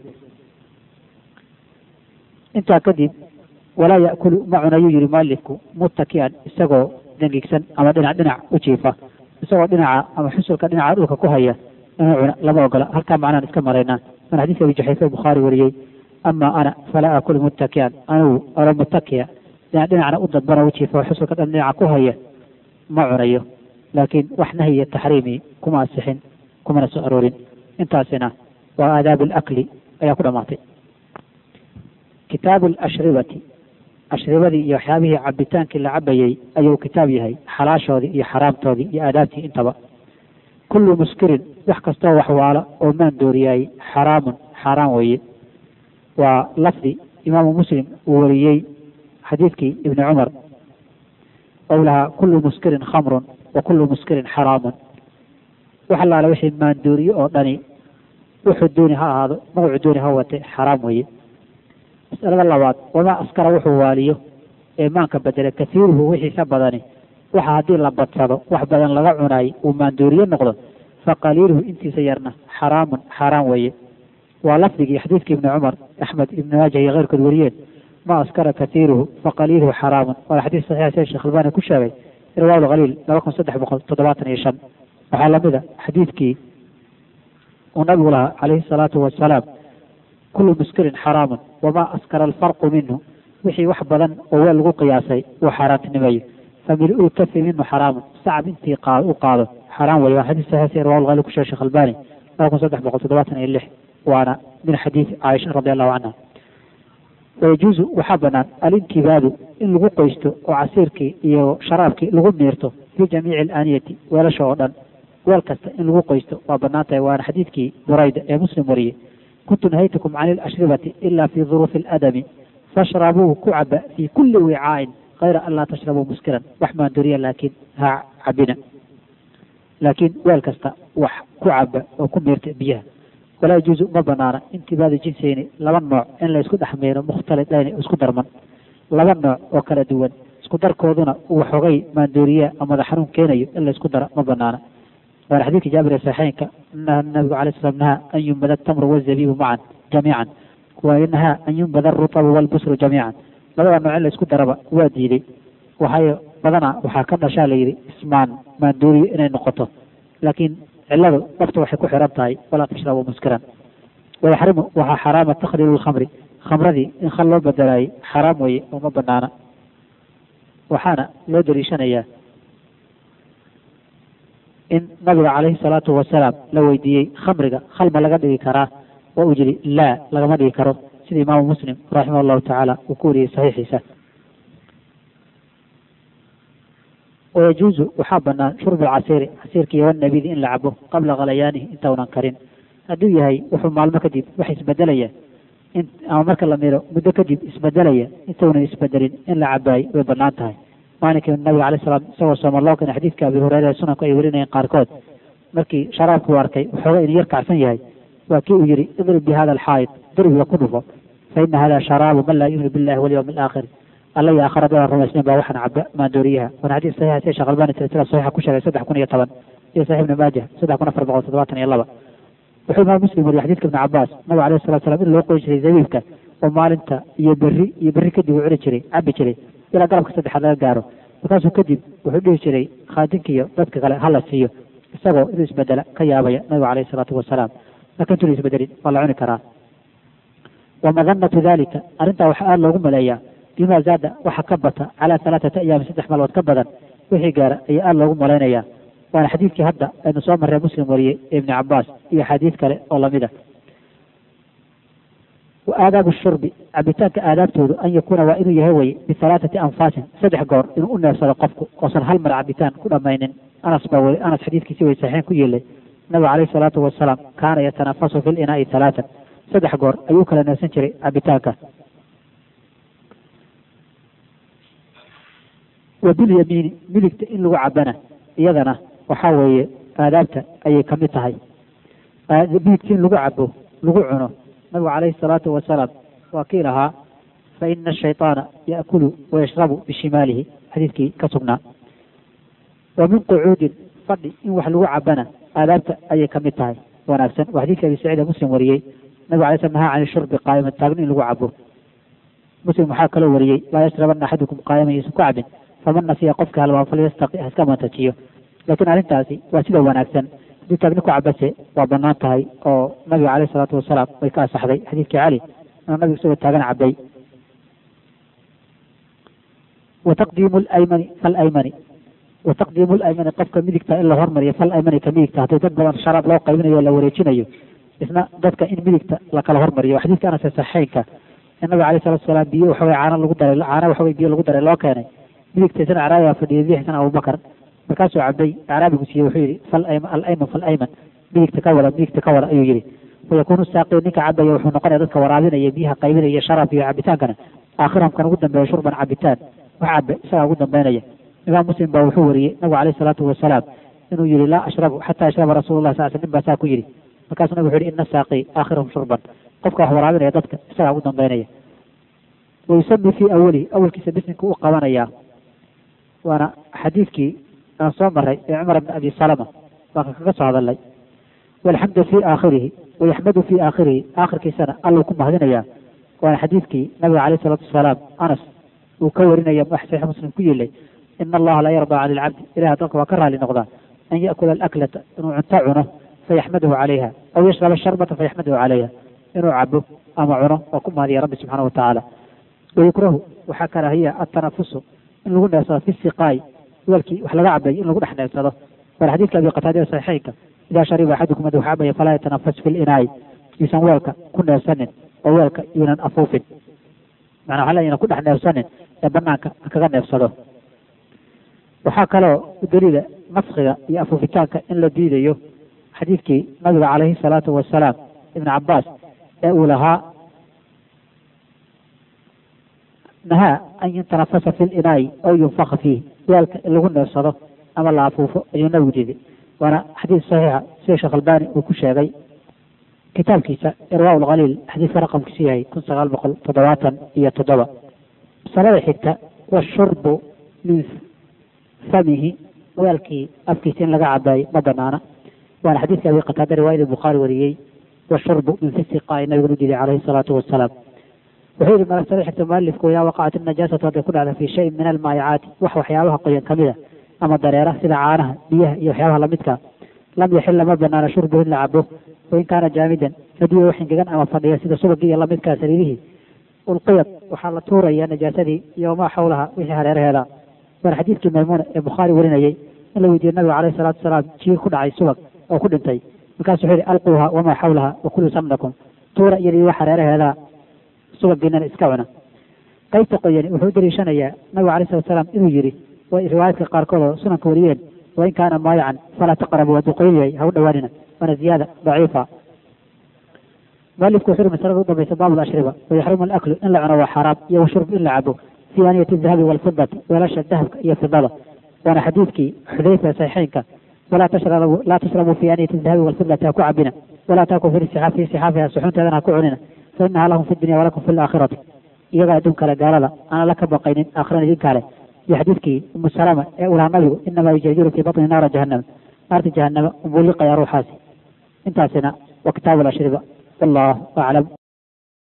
intaa kadib walaa yaakulu ma cunayuu yihi mualifku muttakian isagoo dengigsan ama dhinac dhinac u jiifa isagoo dhinaca ama xusulka dhinaca dhulka ku haya inuu cuna lama ogola halkaa macnaan iska maraynaa mana xadiiska abi jaxayfe bukhaari wariyey ama ana falaa akulu muttakian anugu olo muttakiya dhinac dhinacna u dadbana u jiifa oo xusulka dhan dhinaca ku haya ma cunayo laakiin wax nahyiya taxriimi kuma asixin kumana soo aroorin intaasina waa aadaab alakli ayaa ku dhamaatay kitaabu alashribati ashribadii iyo waxyaabihii cabitaankii la cabayey ayuu kitaab yahay xalaashoodii iyo xaraamtoodii iyo aadaabtii intaba kullu muskirin wax kastoo waxwaala oo maan dooriyaayey xaraamun xaaraan weeye waa lafdi imaamu muslim uu wariyey xadiidkii ibni cumar ou lahaa kullu muskirin khamrun wa kullu muskirin xaraamun wax allaale wixii maandooriye oo dhani wuxuu dooni ha ahaado magacuu dooni ha wate xaraam weeye masalada labaad wamaa askara wuxuu waaliyo ee maanka bedele kasiiruhu wixiisa badani waxa haddii la badsado wax badan laga cunaay uu maandooriye noqdo fa qaliiluhu intiisa yarna xaraamun xaaraan weeye waa lafdigii xadiidkii ibni cumar axmed ibni maajah iyo keyrkood wariyeen ma askara kasiiruhu fa qaliiluhu xaraamun waana xadiis saxiixa sida sheekh albani ku sheegay riwaab alkhaliil laba kun saddex boqol toddobaatan iyo shan waxaa lamida xadiidkii uu nabigu lahaa calayhi salaatu wasalaam kullu muskirin xaraamun wamaa askara alfarqu minhu wixii wax badan oo weel lagu qiyaasay uu xaaraantinimeeyo famil-uu kafi minhu xaraamun sacab intii qaad u qaado xaraam weye waa xadiis saxiix riwaab alkhaliil ku sheegay sheekh albani laba kun saddex boqol toddobaatan iyo lix waana min xadiid caaisha radi allahu canha wayajuuzu waxaa banaan alintibaadu in lagu qoysto oo casiirkii iyo sharaabkii lagu miirto fii jamiici alaaniyati weelasha oo dhan weel kasta in lagu qoysto waa banaan tahay waana xadiidkii burayda ee muslim wariyey kuntu nahaytukum cani ilashribati ila fi duruufi aladami fashrabuu ku caba fii kulli wicaa'in kayra an laa tashrabuu muskiran wax maandoriya laakiin ha cabina laakiin weel kasta wax ku caba oo ku miirta biyaha walaa yajuuzu ma banaana intibaadu jinsayni laba nooc in la isku dhexmeero mukhtalidayn isku darman laba nooc oo kala duwan isku darkooduna uu waxoogay maandooriya ama madax xanuun keenayo in la isku dara ma banaana waana xadiidka jaabir ee saxiixeynka inaha nabigu calay slam nahaa an yumbada atamru wazabiibu macan jamiican wa nahaa an yumbada arutabu walbusru jamiican labada nooc in la isku daraba waa diiday waxay badanaa waxaa ka dhashaa la yidhi ismaan maandooriyo inay noqoto laakiin ciladu dhabta waxay ku xiran tahay walaa tashrabu muskiran wayaxrimu waxaa xaraama takhliilu lkhamri khamradii in khal loo bedelaayay xaraam weeye oo ma banaana waxaana loo daliishanayaa in nabiga calayhi salaatu wasalaam la weydiiyey khamriga khal ma laga dhigi karaa oo uu yidhi laa lagama dhigi karo sida imaamu muslim raximah allahu tacaala uu ku wariyey saxiixiisa wayajuuzu waxaa banaan shurbu alcasiiri casiirkii wanabidi in la cabo qabla khalayaanihi intaunan karin hadduu yahay wuxuu maalmo kadib wax isbedelaya in ama marka la miro muddo kadib isbedelaya intaunan isbedelin in la cabaay way banaan tahay maalinkii nabiga alay salaam isagoo sooma loo keenay xadiidka abi hureyre ee sunanku ay warinayeen qaarkood markii sharaabku u arkay waxooga inuu yar kacsan yahay waa kii uu yihi idrib bi hada alxaayid darbiga ku dhufo fa ina hada sharaabu man laa yu'minu billahi walyawmi alaakhir alla iyo aakhira dadaan rumaysnayn baa waxaan caba maandooriyaha waana xadiis saxiixa sida sheekh albani silsila saxiixa ku sheegay saddex kun iyo toban iyo saxiix ibni maajah saddex kun afar boqol toddobaatan iyo laba wuxuu imaam muslim wariyay xadiidka ibni cabaas nabiga alayhi salatu salam in loo qoyi jiray zabiibka oo maalinta iyo berri iyo berri kadib uu cuni jiray cabi jiray ilaa galabka saddexaad laga gaaro markaasuu kadib wuxuu dhihi jiray khaadinkiiyo dadka kale hala siiyo isagoo inuu isbedela ka yaabaya nabiga alayhi salaatu wasalaam laakin intuuna isbedelin waa la cuni karaa wa madanatu dalika arrintaa waxaa aada loogu maleeyaa bima zaada waxa ka bata calaa halaaثati ayaami saddex maalmood ka badan wixii gaara ayaa aada loogu malaynayaa waana xadiidkii hadda aynu soo marree muslim wariyey ee ibni cabaas iyo xadiid kale oo lamida wa aadaabu shurbi cabitaanka aadaabtoodu an yakuuna waa inuu yahay weye bihalaaثati anfaasin saddex goor inuu u neefsado qofku oosan hal mar cabitaan ku dhamaynin anas baa weli anas xadiidkiisi way saxiixin ku yeelay nabiga calayhi salaatu wasalaam kaana yatanafasu fi linaa'i halaatan saddex goor ayuu kala neefsan jiray cabitaanka wa bilyamiini midigta in lagu cabana iyadana waxaa weeye aadaabta ayay kamid tahay midigta in lagu cabo lagu cuno nabigu calayhi salaatu wasalaam waa kii lahaa fa ina ashayطaana yaakulu wayashrabu bishimaalihi xadiidkii ka sugnaa wa min qucuudin fadhi in wax lagu cabana aadaabta ayay kamid tahay wanaagsan waa xadiidka abi saciid ee muslim wariyey nabigu alay slam nahaa can shurbi qaa'iman taagni in lagu cabo muslim waxaa kaloo wariyey laa yashrabana axadukum qaa'iman yuusan ku cabin faman nasiya qofka halmaa falyastaqi ha iska mantajiyo laakiin arrintaasi waa sida wanaagsan haddii taagni ku cabase waa banaan tahay oo nabiga caleyhi salaatu wasalaam way ka asaxday xadiidkii cali inuu nabigu isagoo taagan cabay wa taqdiimu laymani falaymani wa taqdiimu laymani qofka midigta in la hormariyo fal aymani ka midigta haddii dad badan sharaab loo qaybinayo o la wareejinayo isna dadka in midigta la kala hormariyo xadiidka anas ee saxiixeynka in nabiga aleyh salatu wasalaam biyo waxaway caana lagu daray caana waxaway biyo lagu daray loo keenay midigta isna acraabi baa fadhiyay bidixisna abubakar markaasuu cabay acraabigu siiyey wuxuu yihi fal ayman alayman fal ayman midigta ka wada midigta ka wada ayuu yihi wayakuunu saaqi ninka cabaya wuxuu noqonaya dadka waraabinaya biyaha qaybinaya sharaab iyo cabitaankana aakhirahum kan ugu dambeeya shurban cabitaan wax cabe isagaa ugu dambeynaya imaam muslim baa wuxuu wariyey nabigu aleyh salaatu wasalaam inuu yihi laa ashrabu xataa ashraba rasuulu lah sal sl nin baa saa ku yihi markaasuu nabigu wuxu yihi ina saaqi aakhirahum shurban qofka wax waraabinaya dadka isagaa ugu dambeynaya wayusami fii awalihi awalkiisa bisminka u qabanayaa waana xadiidkii aan soo maray ee cumar bn abi salama baan kaga soo hadalnay walxamdu fii aakhirihi wayaxmadu fii aakhirihi aakhirkiisana alluu ku mahadinayaa waana xadiidkii nabiga caleyh isalaatu wasalaam anas uu ka warinaya wax saxiix muslim ku yeelay ina allaha la yardaa cani ilcabdi ilahi addoonka waa ka raali noqdaa an yaakula alaklata inuu cunto cuno fayaxmaduhu calayha aw yashraba sharbata fayaxmaduhu calayha inuu cabo ama cuno oo ku mahadiya rabbi subxaana wa tacaala wayukrahu waxaa karaahiya atanafusu in lagu neefsado fi siqaay weelkii wax laga cabay in lagu dhex neefsado waana xadiidka abi qataada saxiixeynka idaa shariba axadukum mad wax cabaya falaa yatanafas fi linaay yuusan weelka ku neefsanin oo weelka yuunan afuufin macnaa waxaa leeyahay ku dhex neefsanin ee banaanka ha kaga neefsado waxaa kaloo daliila nafkiga iyo afuufitaanka in la diidayo xadiidkii nabiga calayhi salaatu wasalaam ibn cabaas ee uu lahaa nahaa an yutanafasa fi linaayi aw yunfaka fiih weelka in lagu neefsado ama la afuufo ayuu nabigu diiday waana xadiis saxiixa sida sheekh albani uu ku sheegay kitaabkiisa irwaa lkhaliil xadiidka raqamkiisu yahay kun sagaal boqol toddobaatan iyo toddoba masalada xigta washurbu min famihi weelkii afkiisa in laga cabaayo ma banaana waana xadiidka abi qataada riwaayada bukhaari wariyey washurbu min fisiqaa nabigu u diiday calayhi salaatu wasalaam wuxuu yihi masalada xigta mualifku idaa waqacat inajaasatu hadday ku dhacda fii shayin min almaayacaati wax waxyaabaha qoyan kamida ama dareera sida caanaha biyaha iyo waxyaabaha lamidka lam yaxila ma banaana shurbuhu in la cabo wain kaana jaamidan haddii wax ingegan ama fadhiya sida subagii iyo lamidkaa saliidihii ulqiyad waxaa la tuuraya najaasadii iyo wamaa xawlaha wixii hareeraheeda waana xadiidkii maymuuna ee bukhaari warinayey in la weydiiyey nabiga caleyhi salaatu wasalaam jiir ku dhacay subag oo ku dhintay markaasu wuxuu yihi alquuha wamaa xawlaha wakulu samnakum tuura iyadii wax hareeraheeda subagiinana iska cuna qaybta qoyani wuxuu u daliishanayaa nabiga caleyhi salatu wasalaam inuu yidhi way riwaayaadka qaarkood oo sunanka wariyeen wain kaana maayacan falaa taqrabu hadduu qoyan yahay ha u dhawaanina waana ziyaada daciifa mualifku wuxuu yihi masalada u dambaysa baabu lashriba wayaxrumu alaklu in la cuno waa xaraam iyo washurb in la cabo fi aaniyati dahabi walfidati weelasha dahabka iyo fidada waana xadiidkii xudayfa saxiixeynka walaa tashrabu laa tashrabuu fi aaniyati dahabi walfidati ha ku cabina walaa taakuu fi sixaaf fi sixaafiha suxunteedana ha ku cunina fa inaha lahum fi dunya walakum fi laakhirati iyagaa adduun kale gaalada aanan la ka baqaynin aakhirana idin kale iyo xadiidkii umu salama ee ulaha nabigu inamaa yujajiru fii batni naara jahannama naarta jahannama umbuliqaya ruuxaasi intaasina waa kitaabu lashriba wallahu aclam